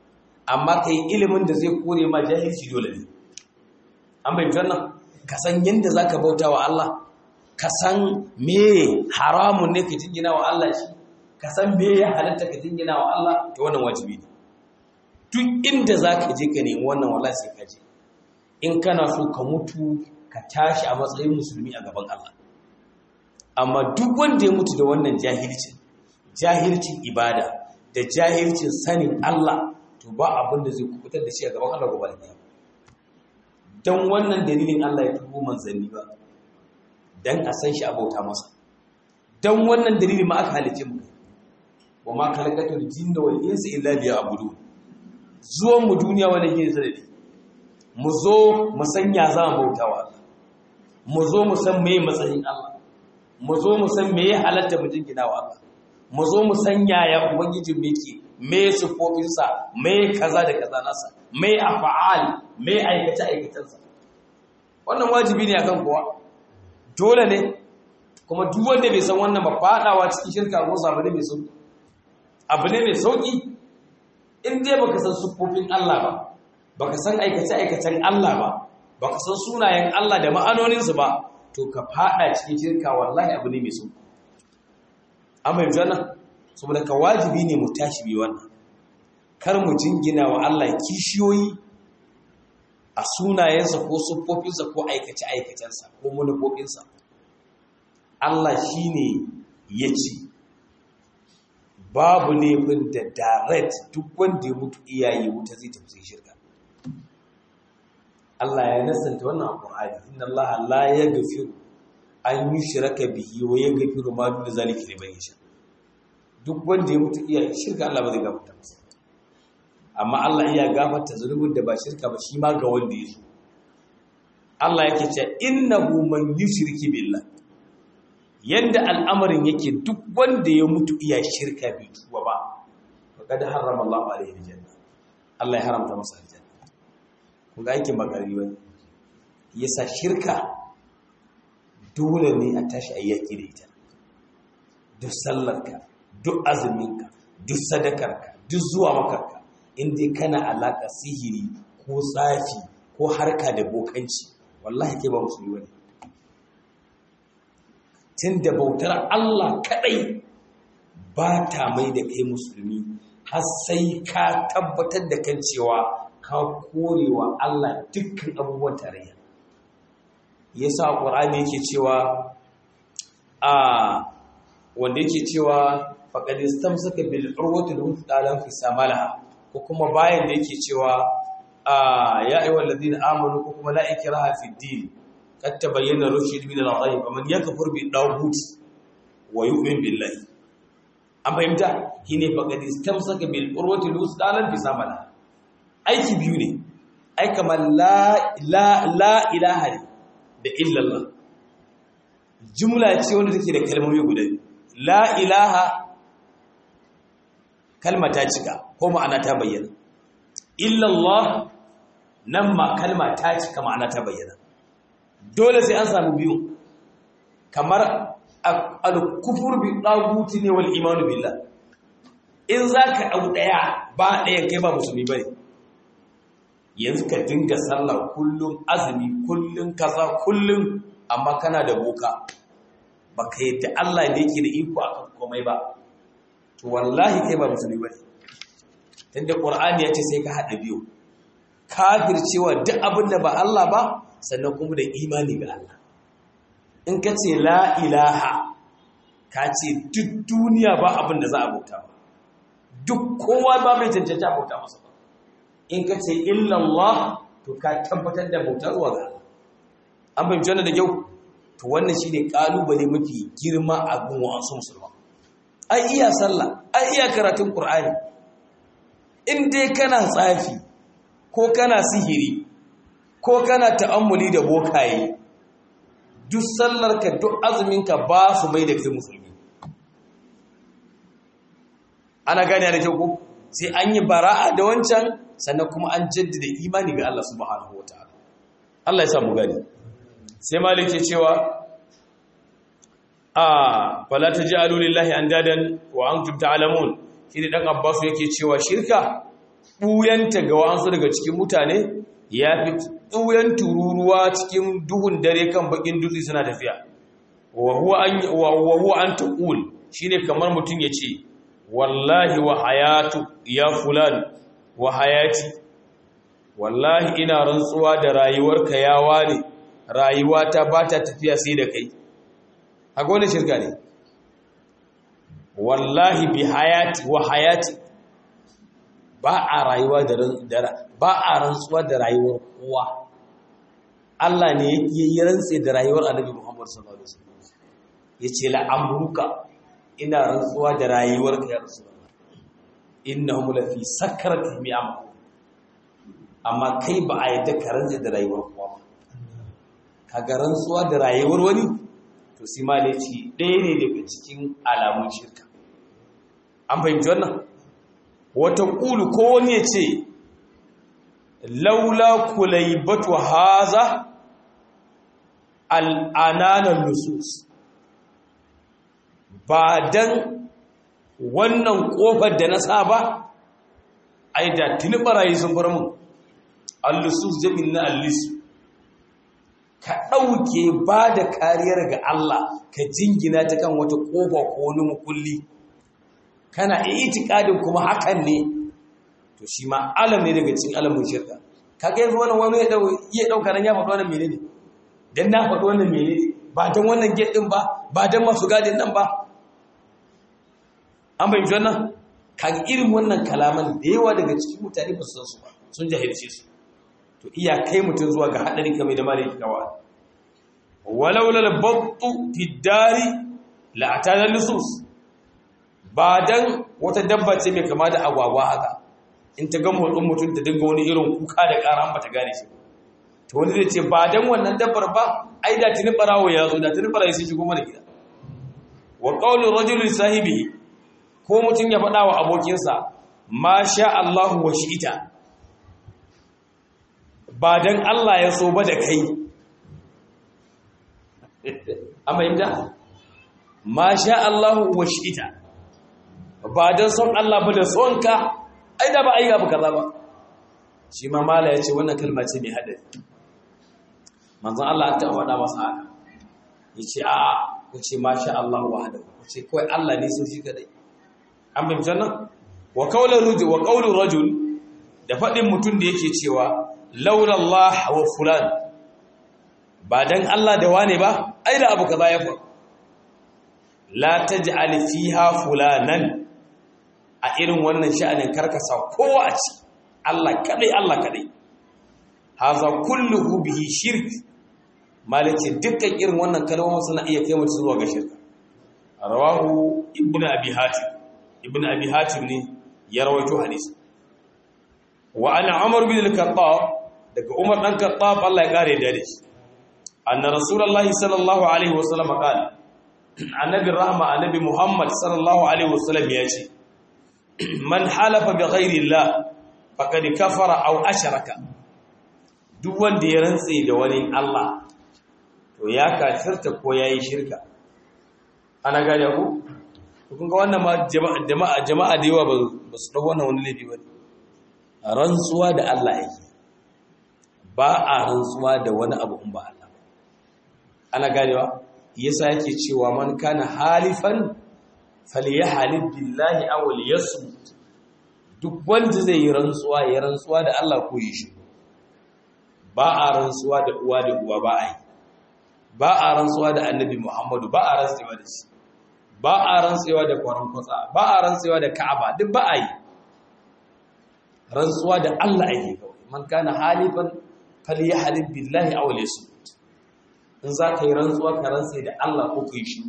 amma ka yi ilimin da zai kore ma jahilci dole ne an bai wannan ka san yadda za ka bauta wa Allah ka san me haramun ne ka jingina wa Allah shi ka san me ya halatta ka jingina wa Allah ta wannan wajibi ne duk inda za ka je ka nemi wannan wala sai ka je in kana so ka mutu ka tashi a matsayin musulmi a gaban Allah amma duk wanda ya mutu da wannan jahilcin jahilcin ibada da jahilcin sanin Allah to ba abin da zai kubutar da shi a gaban Allah gobe da dan wannan dalilin Allah ya tubo manzanni ba dan a san shi a bauta masa dan wannan dalili ma aka halice mu wa ma khalaqatul jinna wal insa illa liya'budun zuwan mu duniya wanda yake sanadi mu zo mu sanya za mu bauta wa Allah mu zo mu san meye matsayin Allah mu zo mu san meye halatta mu jingina wa Allah mu zo mu san yaya ubangijin me ke me sufofinsa me kaza da kaza nasa me af'al me aikace aikacensa wannan wajibi ne akan kowa dole ne kuma duk wanda bai san wannan ba fadawa cikin shirka ko abu ne mai sauki abu ne mai sauki in dai baka san sufofin Allah ba baka san aikace aikacen Allah ba baka san sunayen Allah da ma'anoninsu ba to ka fada cikin shirka wallahi abu ne mai sauki amma yanzu nan saboda ka wajibi ne mu tashi bi wannan kar mu jingina wa Allah kishiyoyi a sunayensa ko siffofinsa ko aikace-aikacensa ko manufofinsa Allah shi ne ya ce babu laifin da direct duk wanda ya mutu iyaye wuta zai tafi shirka Allah ya nasanta wannan alƙur'ani inna Allah la yaghfiru an yushraka bihi wa yaghfiru ma dun zalika liman yasha duk wanda ya mutu iyaye shirka Allah ba zai gafarta masa amma Allah iya gafarta zunubin da ba shirka ba shi ma ga wanda ya so Allah yake cewa innahu man yushriki billah yanda al'amarin yake duk wanda ya mutu iya shirka bai tuba ba faqad harrama Allah alaihi aljanna Allah ya haramta masa aljanna kun ga aikin bakari wani yasa shirka dole ne a tashi ayyaki da ita duk sallarka duk azuminka duk sadakarka duk zuwa makarka inda kana alaƙa sihiri ko tsafi ko harka da bokanci wallahi ke ba musulmi wani tun da bautar Allah kaɗai ba ta mai da kai musulmi har sai ka tabbatar da kan cewa ka korewa Allah dukkan abubuwan tarayya yasa ƙur'ani yake cewa a wanda yake cewa faqad istamsaka bil urwati al-wuthqa lam fi samalaha ko kuma bayan da yake cewa ya ayyuhal ladina amanu ko kuma la ikraha fi din kad tabayyana rushd min al-ghayb man yakfur bi dawud wa yu'min billahi an fahimta shine faqad istamsaka bil urwati al-wuthqa lam fi samalaha aiki biyu ne ai kamar la la la ilaha da illallah jumla ce wanda take da kalmomi guda la ilaha kalma ta cika ko ma'ana ta bayyana illallah nan ma kalma ta cika ma'ana ta bayyana dole sai an samu biyu kamar al-kufur bi daguti ne wal imanu billah in zaka dau daya ba daya kai ba musulmi bane yanzu ka dinga sallah kullum azumi kullum kaza kullum amma kana da boka baka yadda Allah ne yake da iko akan komai ba to wallahi kai ba musulmi bane tunda qur'ani yace sai ka hada biyu kafir cewa duk abin da ba Allah ba sannan kuma da imani ga Allah in ka ce la ilaha ka ce duk duniya ba abin da za a bauta ba duk kowa ba mai cancanta a bauta masa ba in ka ce illallah to ka tabbatar da bautar zuwa ga Allah an fahimci wannan da kyau to wannan shine kalubale mafi girma a gun wa'ansu musulman ai iya sallah ai iya karatun qur'ani in dai kana tsafi ko kana sihiri ko kana ta'ammuli da bokaye duk sallarka duk azuminka ba su mai da kai musulmi ana gane da kyau ko sai an yi bara'a da wancan sannan kuma an jaddada imani ga Allah subhanahu wataala Allah ya samu gani sai malik ke cewa a fala taj'alu lillahi andadan wa antum ta'lamun shi dan abbas yake cewa shirka ɓuyanta ga wa'ansu daga cikin mutane ya fi ɓuyan tururuwa cikin duhun dare kan bakin dutse suna tafiya wa huwa an taqul shine kamar mutum ya ce wallahi wa hayatu ya fulan wa hayati wallahi ina rantsuwa da rayuwarka ya wane rayuwa ta ba ta tafiya sai da kai haka wani shirka ne wallahi bi hayati wa hayati ba a rayuwa da ba a rantsuwa da rayuwar kowa Allah ne ya yi rantse da rayuwar Annabi Muhammad sallallahu alaihi wasallam yace la amruka ina rantsuwa da rayuwar ka ya rasulullah innahum la fi sakratihim ya'malun amma kai ba a yadda ka rantse da rayuwar kowa ba kaga rantsuwa da rayuwar wani to sai ma ne ci ɗaya ne daga cikin alamun shirka an fahimci wannan wata ƙulu ko wani ya ce laula kulaibatu haza al'ananan lusus ba don wannan ƙofar da na sa ba ai da tuni barayi sun bar mun al-lusus jami'in na al-lisu ka ɗauke ba da kariyar ga Allah ka jingina ta kan wata ƙofa ko wani mukulli kana itikadin kuma hakan ne to shi ma alam ne daga cikin alamun shirka kaga yanzu wannan wani ya iya dauka nan ya faɗi wannan menene dan na faɗi wannan menene ba dan wannan gate din ba ba dan masu gadin nan ba an bayyana wannan kaga irin wannan kalaman da yawa daga cikin mutane ba su san su ba sun jahilce su to iya kai mutum zuwa ga hadarin kamar da malaki kawa walau lal battu fi dari la atana lusus ba dan wata dabba ce mai kama da agwagwa haka in ta ga motsin mutum ta dinga wani irin kuka da ƙara ba ta gane shi to wani zai ce ba dan wannan dabbar ba ai da tuni barawo ya zo da tuni barawo sun shigo mana gida wa qawlu rajulin sahibi ko mutum ya faɗa wa abokinsa ma sha Allah wa shi'ita ba dan Allah ya so ba da kai amma inda ma sha Allah wa shi'ita ba don son Allah ba da son ka ai da ba a yi abu kaza ba shi ma mala ya ce wannan kalma ce mai haɗari manzan Allah ta faɗa masa haka ya ce a ku ce ma sha Allah wa hada ku ce kawai Allah ne so shi kadai an fahimci nan wa qawlu rajul wa qawlu rajul da faɗin mutum da yake cewa laula Allah wa fulan ba dan Allah da wane ba ai da abu kaza ya faru la taj'al fiha fulanan a irin wannan sha'anin karkasa kowa a ci Allah kadai Allah kadai haza kulluhu bihi shirk malace dukkan irin wannan kalmomin suna iya kai mutum zuwa ga shirka rawahu ibnu abi hatim ibnu abi hatim ne ya rawaito hadisi wa ana umar bin al-khattab daga umar dan khattab Allah ya kare da shi anna rasulullahi sallallahu alaihi wasallam qala annabi rahma annabi muhammad sallallahu alaihi wasallam ya ce man halafa bi ghairi Allah faqad kafara aw ashraka duk wanda ya rantse da wani Allah to ya kafirta ko yayi shirka ana gane ku kun ga wannan ma jama'a jama'a da yawa ba su dawo wannan wani laifi ba rantsuwa da Allah yake ba a rantsuwa da wani abu in ba Allah ana ganewa yasa yake cewa man kana halifan falyahalib billahi aw liyasmut duk wanda zai yi rantsuwa ya rantsuwa da Allah ko yi shi ba a rantsuwa da uwa da uwa ba a yi ba a rantsuwa da annabi Muhammadu ba a rantsuwa da shi ba a rantsuwa da kwaron kwatsa ba a rantsuwa da Ka'aba duk ba a yi rantsuwa da Allah ake kawai man kana halifan falyahalib billahi aw liyasmut in za ka yi rantsuwa ka rantse da Allah ko kai shi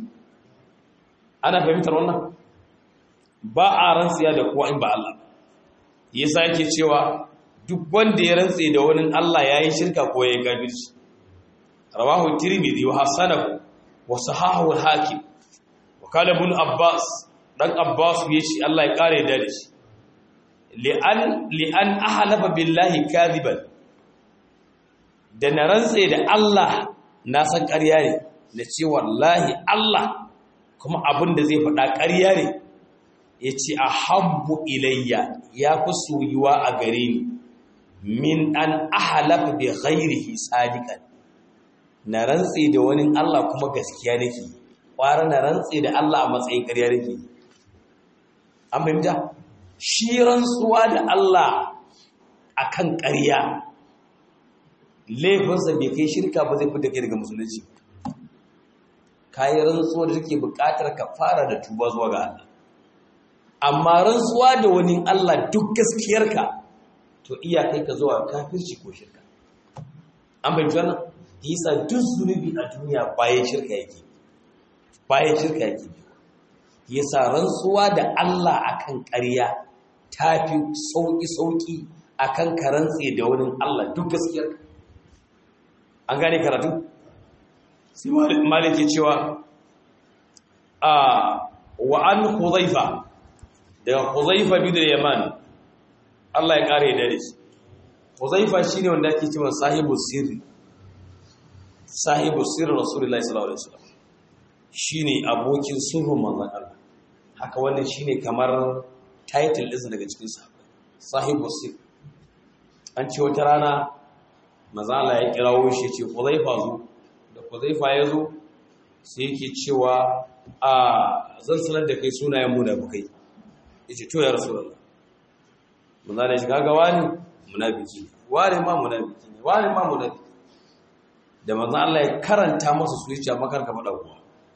ana fahimtar wannan ba a rantsiya da kowa in ba Allah yasa yake cewa duk wanda ya rantse da wani Allah yayi shirka ko yayi kafirci rawahu tirmidhi wa hasanahu wa sahahu al-hakim wa qala ibn abbas dan abbas yace Allah ya kare da shi li'an li'an ahlafa billahi kadiban da na rantse da Allah na san ƙarya ne da ce wallahi Allah kuma abin da zai faɗa ƙarya ne ya ce a habbu ilayya ya fi soyuwa a gare ni min an ahalafa bi ghairihi sadiqan na rantse da wani Allah kuma gaskiya nake kwara na rantse da Allah a matsayin ƙarya nake an fahimta shi rantsuwa da Allah akan ƙarya laifinsa bai kai shirka ba zai fita kai daga musulunci kayi rantsuwa da take buƙatar ka fara da tuba zuwa ga Allah amma rantsuwa da wani Allah duk gaskiyarka to iya kai ka zuwa kafirci ko shirka an bai wannan yasa duk zunubi a duniya bayan shirka yake bayan shirka yake yasa rantsuwa da Allah akan ƙarya tafi sauki sauki akan ka rantse da wani Allah duk gaskiyarka an gane karatu sai maliki cewa a wa an huzaifa daga huzaifa bin yaman Allah ya kare da shi huzaifa shine wanda ake cewa sahibu sirri sahibu sirri rasulullahi sallallahu alaihi wasallam shine abokin sirrin manzon Allah haka wannan shine kamar title din daga cikin sa sahibu sirri an ce wata rana manzon Allah ya kirawo shi ce huzaifa zo da huzaifa ya zo sai yake cewa a zan sanar da kai sunayen munafikai yace to ya rasulullah mun zane shi kaga wani munafiki wani ma munafiki ne wani ma munafiki da manzo Allah ya karanta masa su yace amma karka fada kowa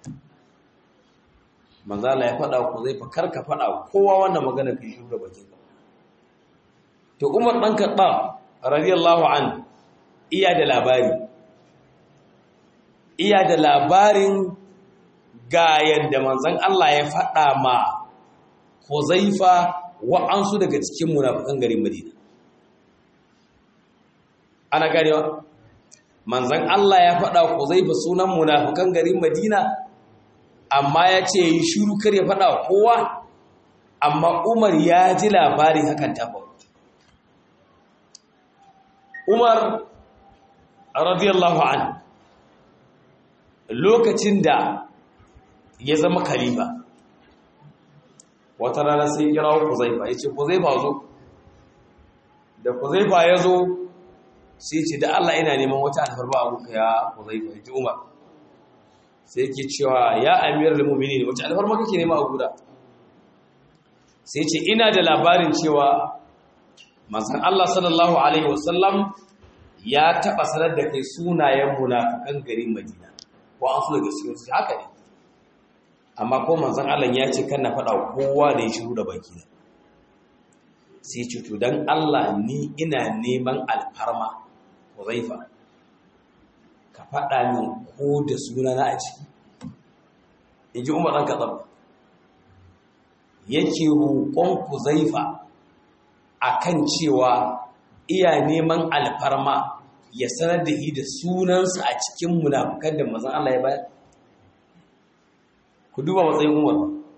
manzo Allah ya fada ku zai fa karka fada kowa wannan magana kai shi da bakin ka to Umar dan Khattab radiyallahu an iya da labari iya da labarin ga yadda manzon Allah ya fada ma Huzaifa wa'ansu daga cikin munafikan garin Madina. Ana ganewa? Manzan Allah ya faɗa Huzaifa sunan munafikan garin Madina, amma ya ce yi shuru kar ya faɗa kowa, amma Umar ya ji labarin hakan ta faru. Umar, radiyallahu an, lokacin da ya zama khalifa. wata rana sai kira Kuzaifa ya ce Kuzaifa zo da Kuzaifa ya zo sai ce da Allah ina neman wata alfarma a kuka ya Kuzaifa ya ji Umar sai ke cewa ya amirar da mumini wata alfarma kake nema a guda sai ce ina da labarin cewa manzon Allah sallallahu alaihi wasallam ya taba sanar da kai sunayen munafikan garin Madina ko an so daga cikin su haka ne amma ko manzon Allah ya ce kan na faɗa kowa da ya shiru da baki na sai ce to dan Allah ni ina neman alfarma Huzaifa ka faɗa min ko da suna na a ciki inji Umar dan Khattab yake roƙon Huzaifa akan cewa iya neman alfarma ya sanar da shi da sunansa a cikin munafukan da manzon Allah ya bayar ku duba matsayin umar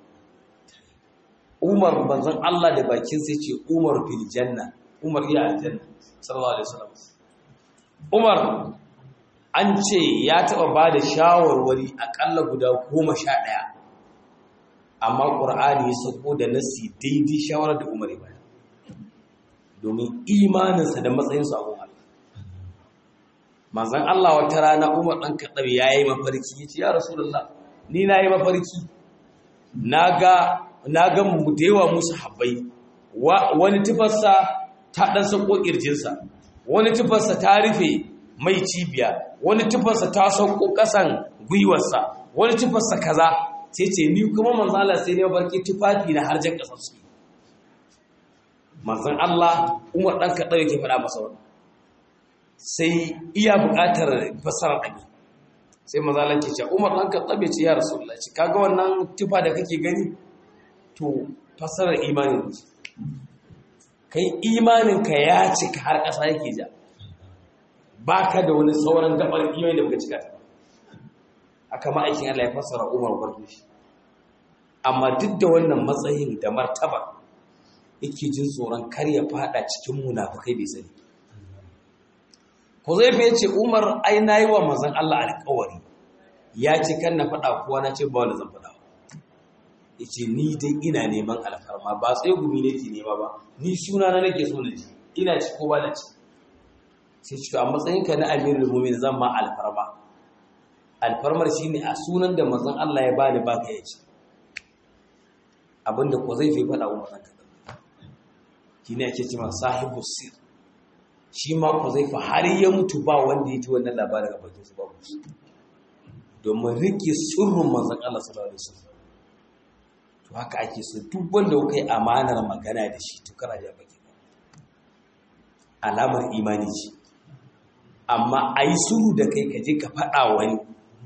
umar banzan Allah da bakin sai ce umar fil janna umar iya aljanna sallallahu alaihi wasallam umar an ce ya taba bada shawarwari akalla guda goma sha ɗaya amma ƙur'ani ya sako da nasi daidai shawarar da umar ya bayar domin imaninsa da matsayinsa a umar manzan Allah wata rana umar ɗan kaɗar ya yi mafarki ya ce ya rasulullah ni na yi mafarki na ga mu da yawa musu habbai wani tufarsa ta ɗan sauko ƙirjinsa wani tufarsa ta rufe mai cibiya wani tufarsa ta sauko ƙasan gwiwarsa wani tufarsa kaza sai ce ni kuma manzan Allah sai ne mafarki tufafi na harjan ƙasar su manzan Allah umar ɗan kaɗa yake faɗa masa wani sai iya buƙatar fasarar ɗabi sai mazalan ke ce umar ɗan ka tsabe ce ya rasulullah ce kaga wannan tufa da kake gani to fasarar imanin ce kai imaninka ya cika har ƙasa yake ja ba ka da wani sauran gabar imani da baka cika ta aka ma'aikin Allah ya fassara umar gwarfi shi amma duk da wannan matsayin da martaba yake jin tsoron kar ya fada cikin munafukai bai sani ko zai fi ce umar ai na yi wa manzan Allah alkawari ya ce kan na faɗa kuwa na ce ba wanda zan faɗa yace ni dai ina neman alfarma ba tsaye gumi nake nema ba ni suna na nake so na ji ina ci ko ba na ci sai ci a matsayinka na amirul mu'minin zan ma alfarma alfarmar shine a sunan da manzon Allah ya bani baka ya ci abinda ko zai fi faɗa wa manzon Allah shine ake cewa sahibu sir shi ma ko zai fa har ya mutu ba wanda ya ji wannan labarin a bakin su ba ku domin rike sirrin manzon Allah sallallahu alaihi wasallam to haka ake so duk wanda kai amanar magana da shi to kana da baki alamar imani ce amma a yi suru da kai ka je ka faɗa wani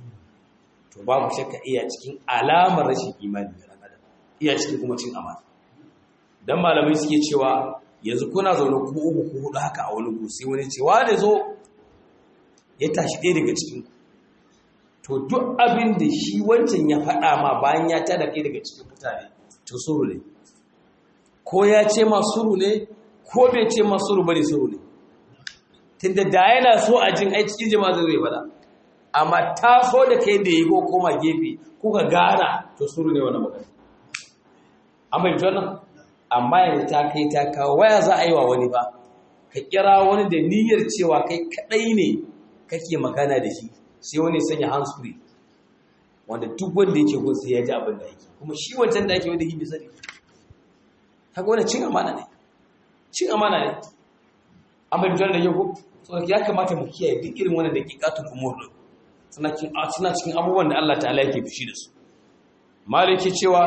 to babu shakka iya cikin alamar rashin imani ga ɗan adam iya cikin kuma cin amana dan malamai suke cewa yanzu kuna zaune ku uku ku hudu haka a wani gusi wani cewa da zo ya tashi ɗaya daga cikin ku to duk abin da shi wancan ya faɗa ma bayan ya tada kai daga cikin mutane to suru ne ko ya ce ma suru ne ko bai ce ma suru bane suru ne tunda da yana so a jin ai cikin jama'a zai bada amma ta so da kai da yi ko koma gefe kuka gana to suru ne wannan magana amma yanzu wannan amma yanzu ta kai ta kawo waya za a yi wa wani ba ka kira wani da niyyar cewa kai kadai ne kake magana da shi sai wani sanya handsfree wanda duk wanda yake gun sai ya ji abin da yake kuma shi wancan da ake wanda yake sani kaga wannan cin amana ne cin amana ne amma yanzu da yau so ya kamata mu kiyaye duk irin wannan daqiqatul umur din suna cikin suna cikin abubuwan da Allah ta'ala yake fushi da su maliki cewa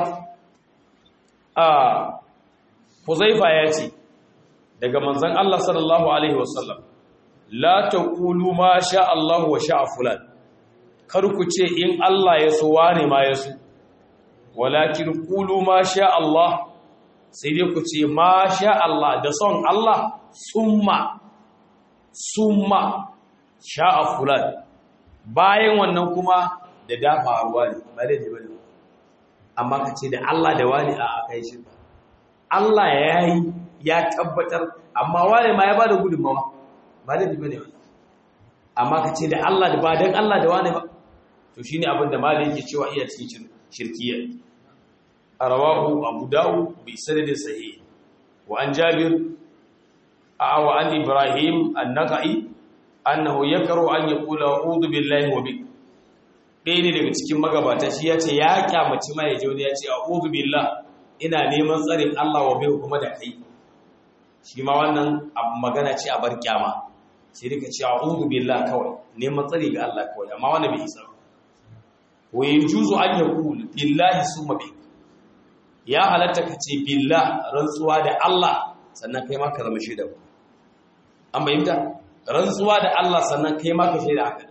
a Huzaifa ya ce daga manzon Allah sallallahu alaihi wasallam la taqulu ma sha Allah wa sha fulan kar ku ce in Allah ya so wane ma ya so walakin qulu ma sha Allah sai dai ku ce ma sha Allah da son Allah summa summa sha'a fulan bayan wannan kuma da dafa ruwa ne ba da jiba ne amma ka ce da Allah da wani a kai shi Allah ya yi ya tabbatar amma wani ma ya ba da gudunmawa ba da jiba ne ba amma ka ce da Allah da ba don Allah da wani ba to shi ne abin da malai yake cewa iya cikin shirkiyar a rawahu abu dawo bai sanadin sahi wa an jabir wa an ibrahim an-naqai annahu yakaru an yaqula a'udhu billahi wa bik dai ne daga cikin magabata shi yace ya kyamaci mai yaje wani yace a'udhu billah ina neman tsarin Allah wa bik kuma da kai shi ma wannan abu magana ce a bar kyama sai rika ce a'udhu billah kawai neman tsari ga Allah kawai amma wannan bai isa wa yajuzu an yaqul billahi summa bik ya halatta kace billah rantsuwa da Allah sannan kai ma ka zama shaida an bayyanta rantsuwa da Allah sannan kai ma ka shaida haka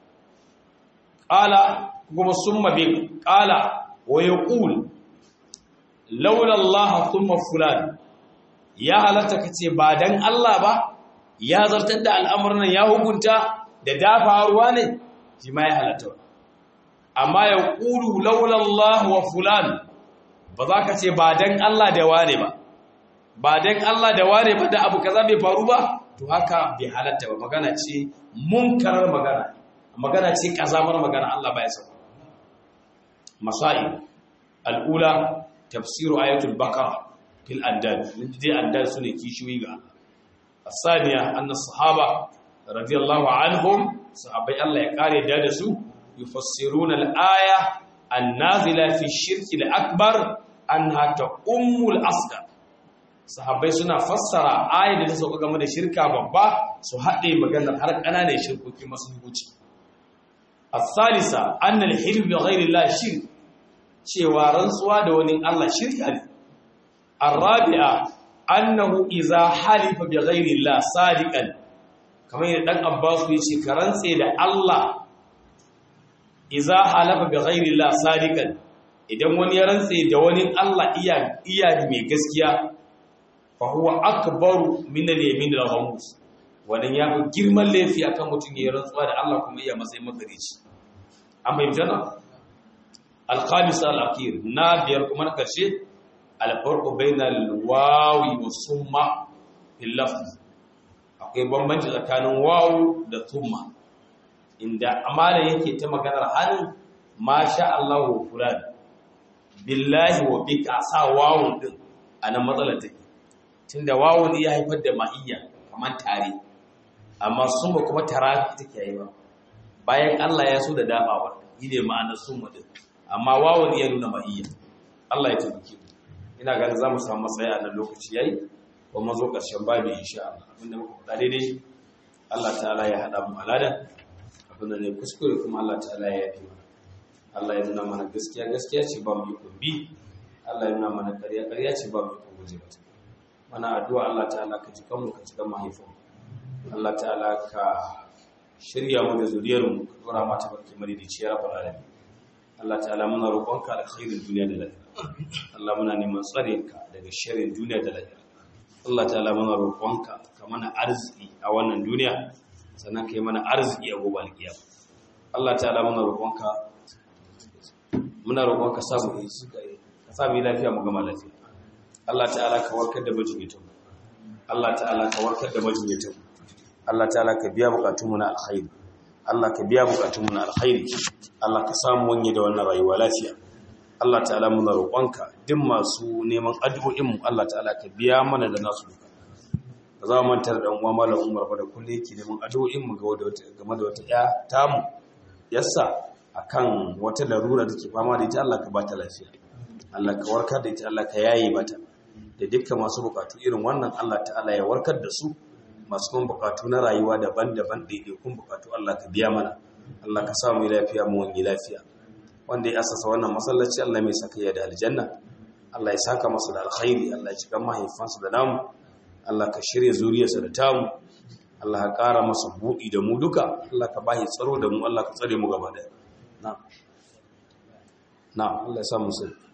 qala kuma summa bi qala wa yaqul laula Allah thumma fulan ya halatta kace ba dan Allah ba ya zartar da al'amuran ya hukunta da dafa ruwa ne shi ma ya halatta amma yaqulu laula Allah wa fulan ba za ka ce ba dan Allah da wane ba ba dan Allah da wane ba da abu kaza bai faru ba to haka bai halatta ba magana ce munkarar magana magana ce kazamar magana Allah baya so masai al'ula tafsiru ayatul baqara fil andad dai andad sune kishiyoyi ga Allah asaniya anna sahaba radiyallahu anhum sahabbai Allah ya kare da da su yufassiruna al-aya an-nazila fi shirki al-akbar anha ta ummul asghar sahabbai suna fassara ayat da ta sauka game da shirka babba su haɗe maganar har ƙananan shirkoki masu hukunci as-salisa anna al-hilm bi ghayri Allah shirk cewa rantsuwa da wani Allah shirka ne ar-rabi'a annahu idza halifa bi ghayri Allah sadiqan kamar yadda dan Abbas ya ce ka rantse da Allah idza halafa bi ghayri Allah sadiqan idan wani ya rantse da wani Allah iya iya mai gaskiya fahuwa akbaru min al-yamin al-ghamus wannan ya fi girman laifi akan mutum ya rantsuwa da Allah kuma iya matsayin magarici amma yamjana al-khamis al-akhir na biyar kuma na karshe al-farqu bayna al-wawi wa summa fil lafz akwai bambanci tsakanin wawu da summa inda amana yake ta maganar halin masha Allah wa fulan billahi wa bika sa wawun din anan matsalar take tunda wawun ya haifar da ma'iyya kamar tare amma summa kuma tara take yi ba bayan Allah ya so da dafawa yi ne ma'anar summa din amma wawun ya nuna ma'iyya Allah ya tabbake mu ina ganin za mu samu matsayi a nan lokaci yayi kuma zo ƙarshen babu insha Allah abinda muka faɗa daidai Allah ta'ala ya haɗa mu alada abinda ne kuskure kuma Allah ta'ala ya yafi mana Allah ya nuna mana gaskiya gaskiya ce ba mu yi bi Allah ya nuna mana ƙarya ƙarya ce ba mu yi guje mata mana addu'a Allah ta'ala ka ji kanmu ka ji kan mahaifin Allah ta'ala ka shirya mu da zuriyar mu ka dora mata barki madidici ya rabbal alamin Allah ta'ala muna roƙonka alkhairin duniya da lafiya Allah muna neman tsare ka daga sharrin duniya da lafiya Allah ta'ala muna roƙonka ka mana arziki a wannan duniya sannan ka yi mana arziki a gobe alkiyama Allah ta'ala muna roƙonka muna roƙonka samu yi ka samu yi lafiya mu gama lafiya Allah ta'ala ka warkar da majinyatan Allah ta'ala ka warkar da majinyatan Allah ta'ala ka biya bukatunmu na alkhairi Allah ka biya bukatunmu na alkhairi Allah ka samu wanye da wannan rayuwa lafiya Allah ta'ala muna roƙonka duk masu neman addu'o'inmu Allah ta'ala ka biya mana da nasu duka ba za mu manta da dan uwa malam Umar ba da kullu yake neman addu'o'inmu game da wata ya tamu yassa akan wata larura da ke fama da ita Allah ka bata lafiya Allah ka warkar da ita Allah ka yaye mata da dukkan masu bukatu irin wannan Allah ta'ala ya warkar da su masu kuma bukatu na rayuwa daban-daban ɗaiɗaikun bukatu Allah ka biya mana Allah ka samu lafiya mu wani lafiya wanda ya asasa wannan masallaci Allah mai saka ya da aljanna Allah ya saka masa da alkhairi Allah ya cika mahaifansa da namu Allah ka shirya zuriyarsa da tamu Allah ka ƙara masa buɗi da mu duka Allah ka bashi tsaro da mu Allah ka tsare mu gaba daya na na Allah ya sa mu sai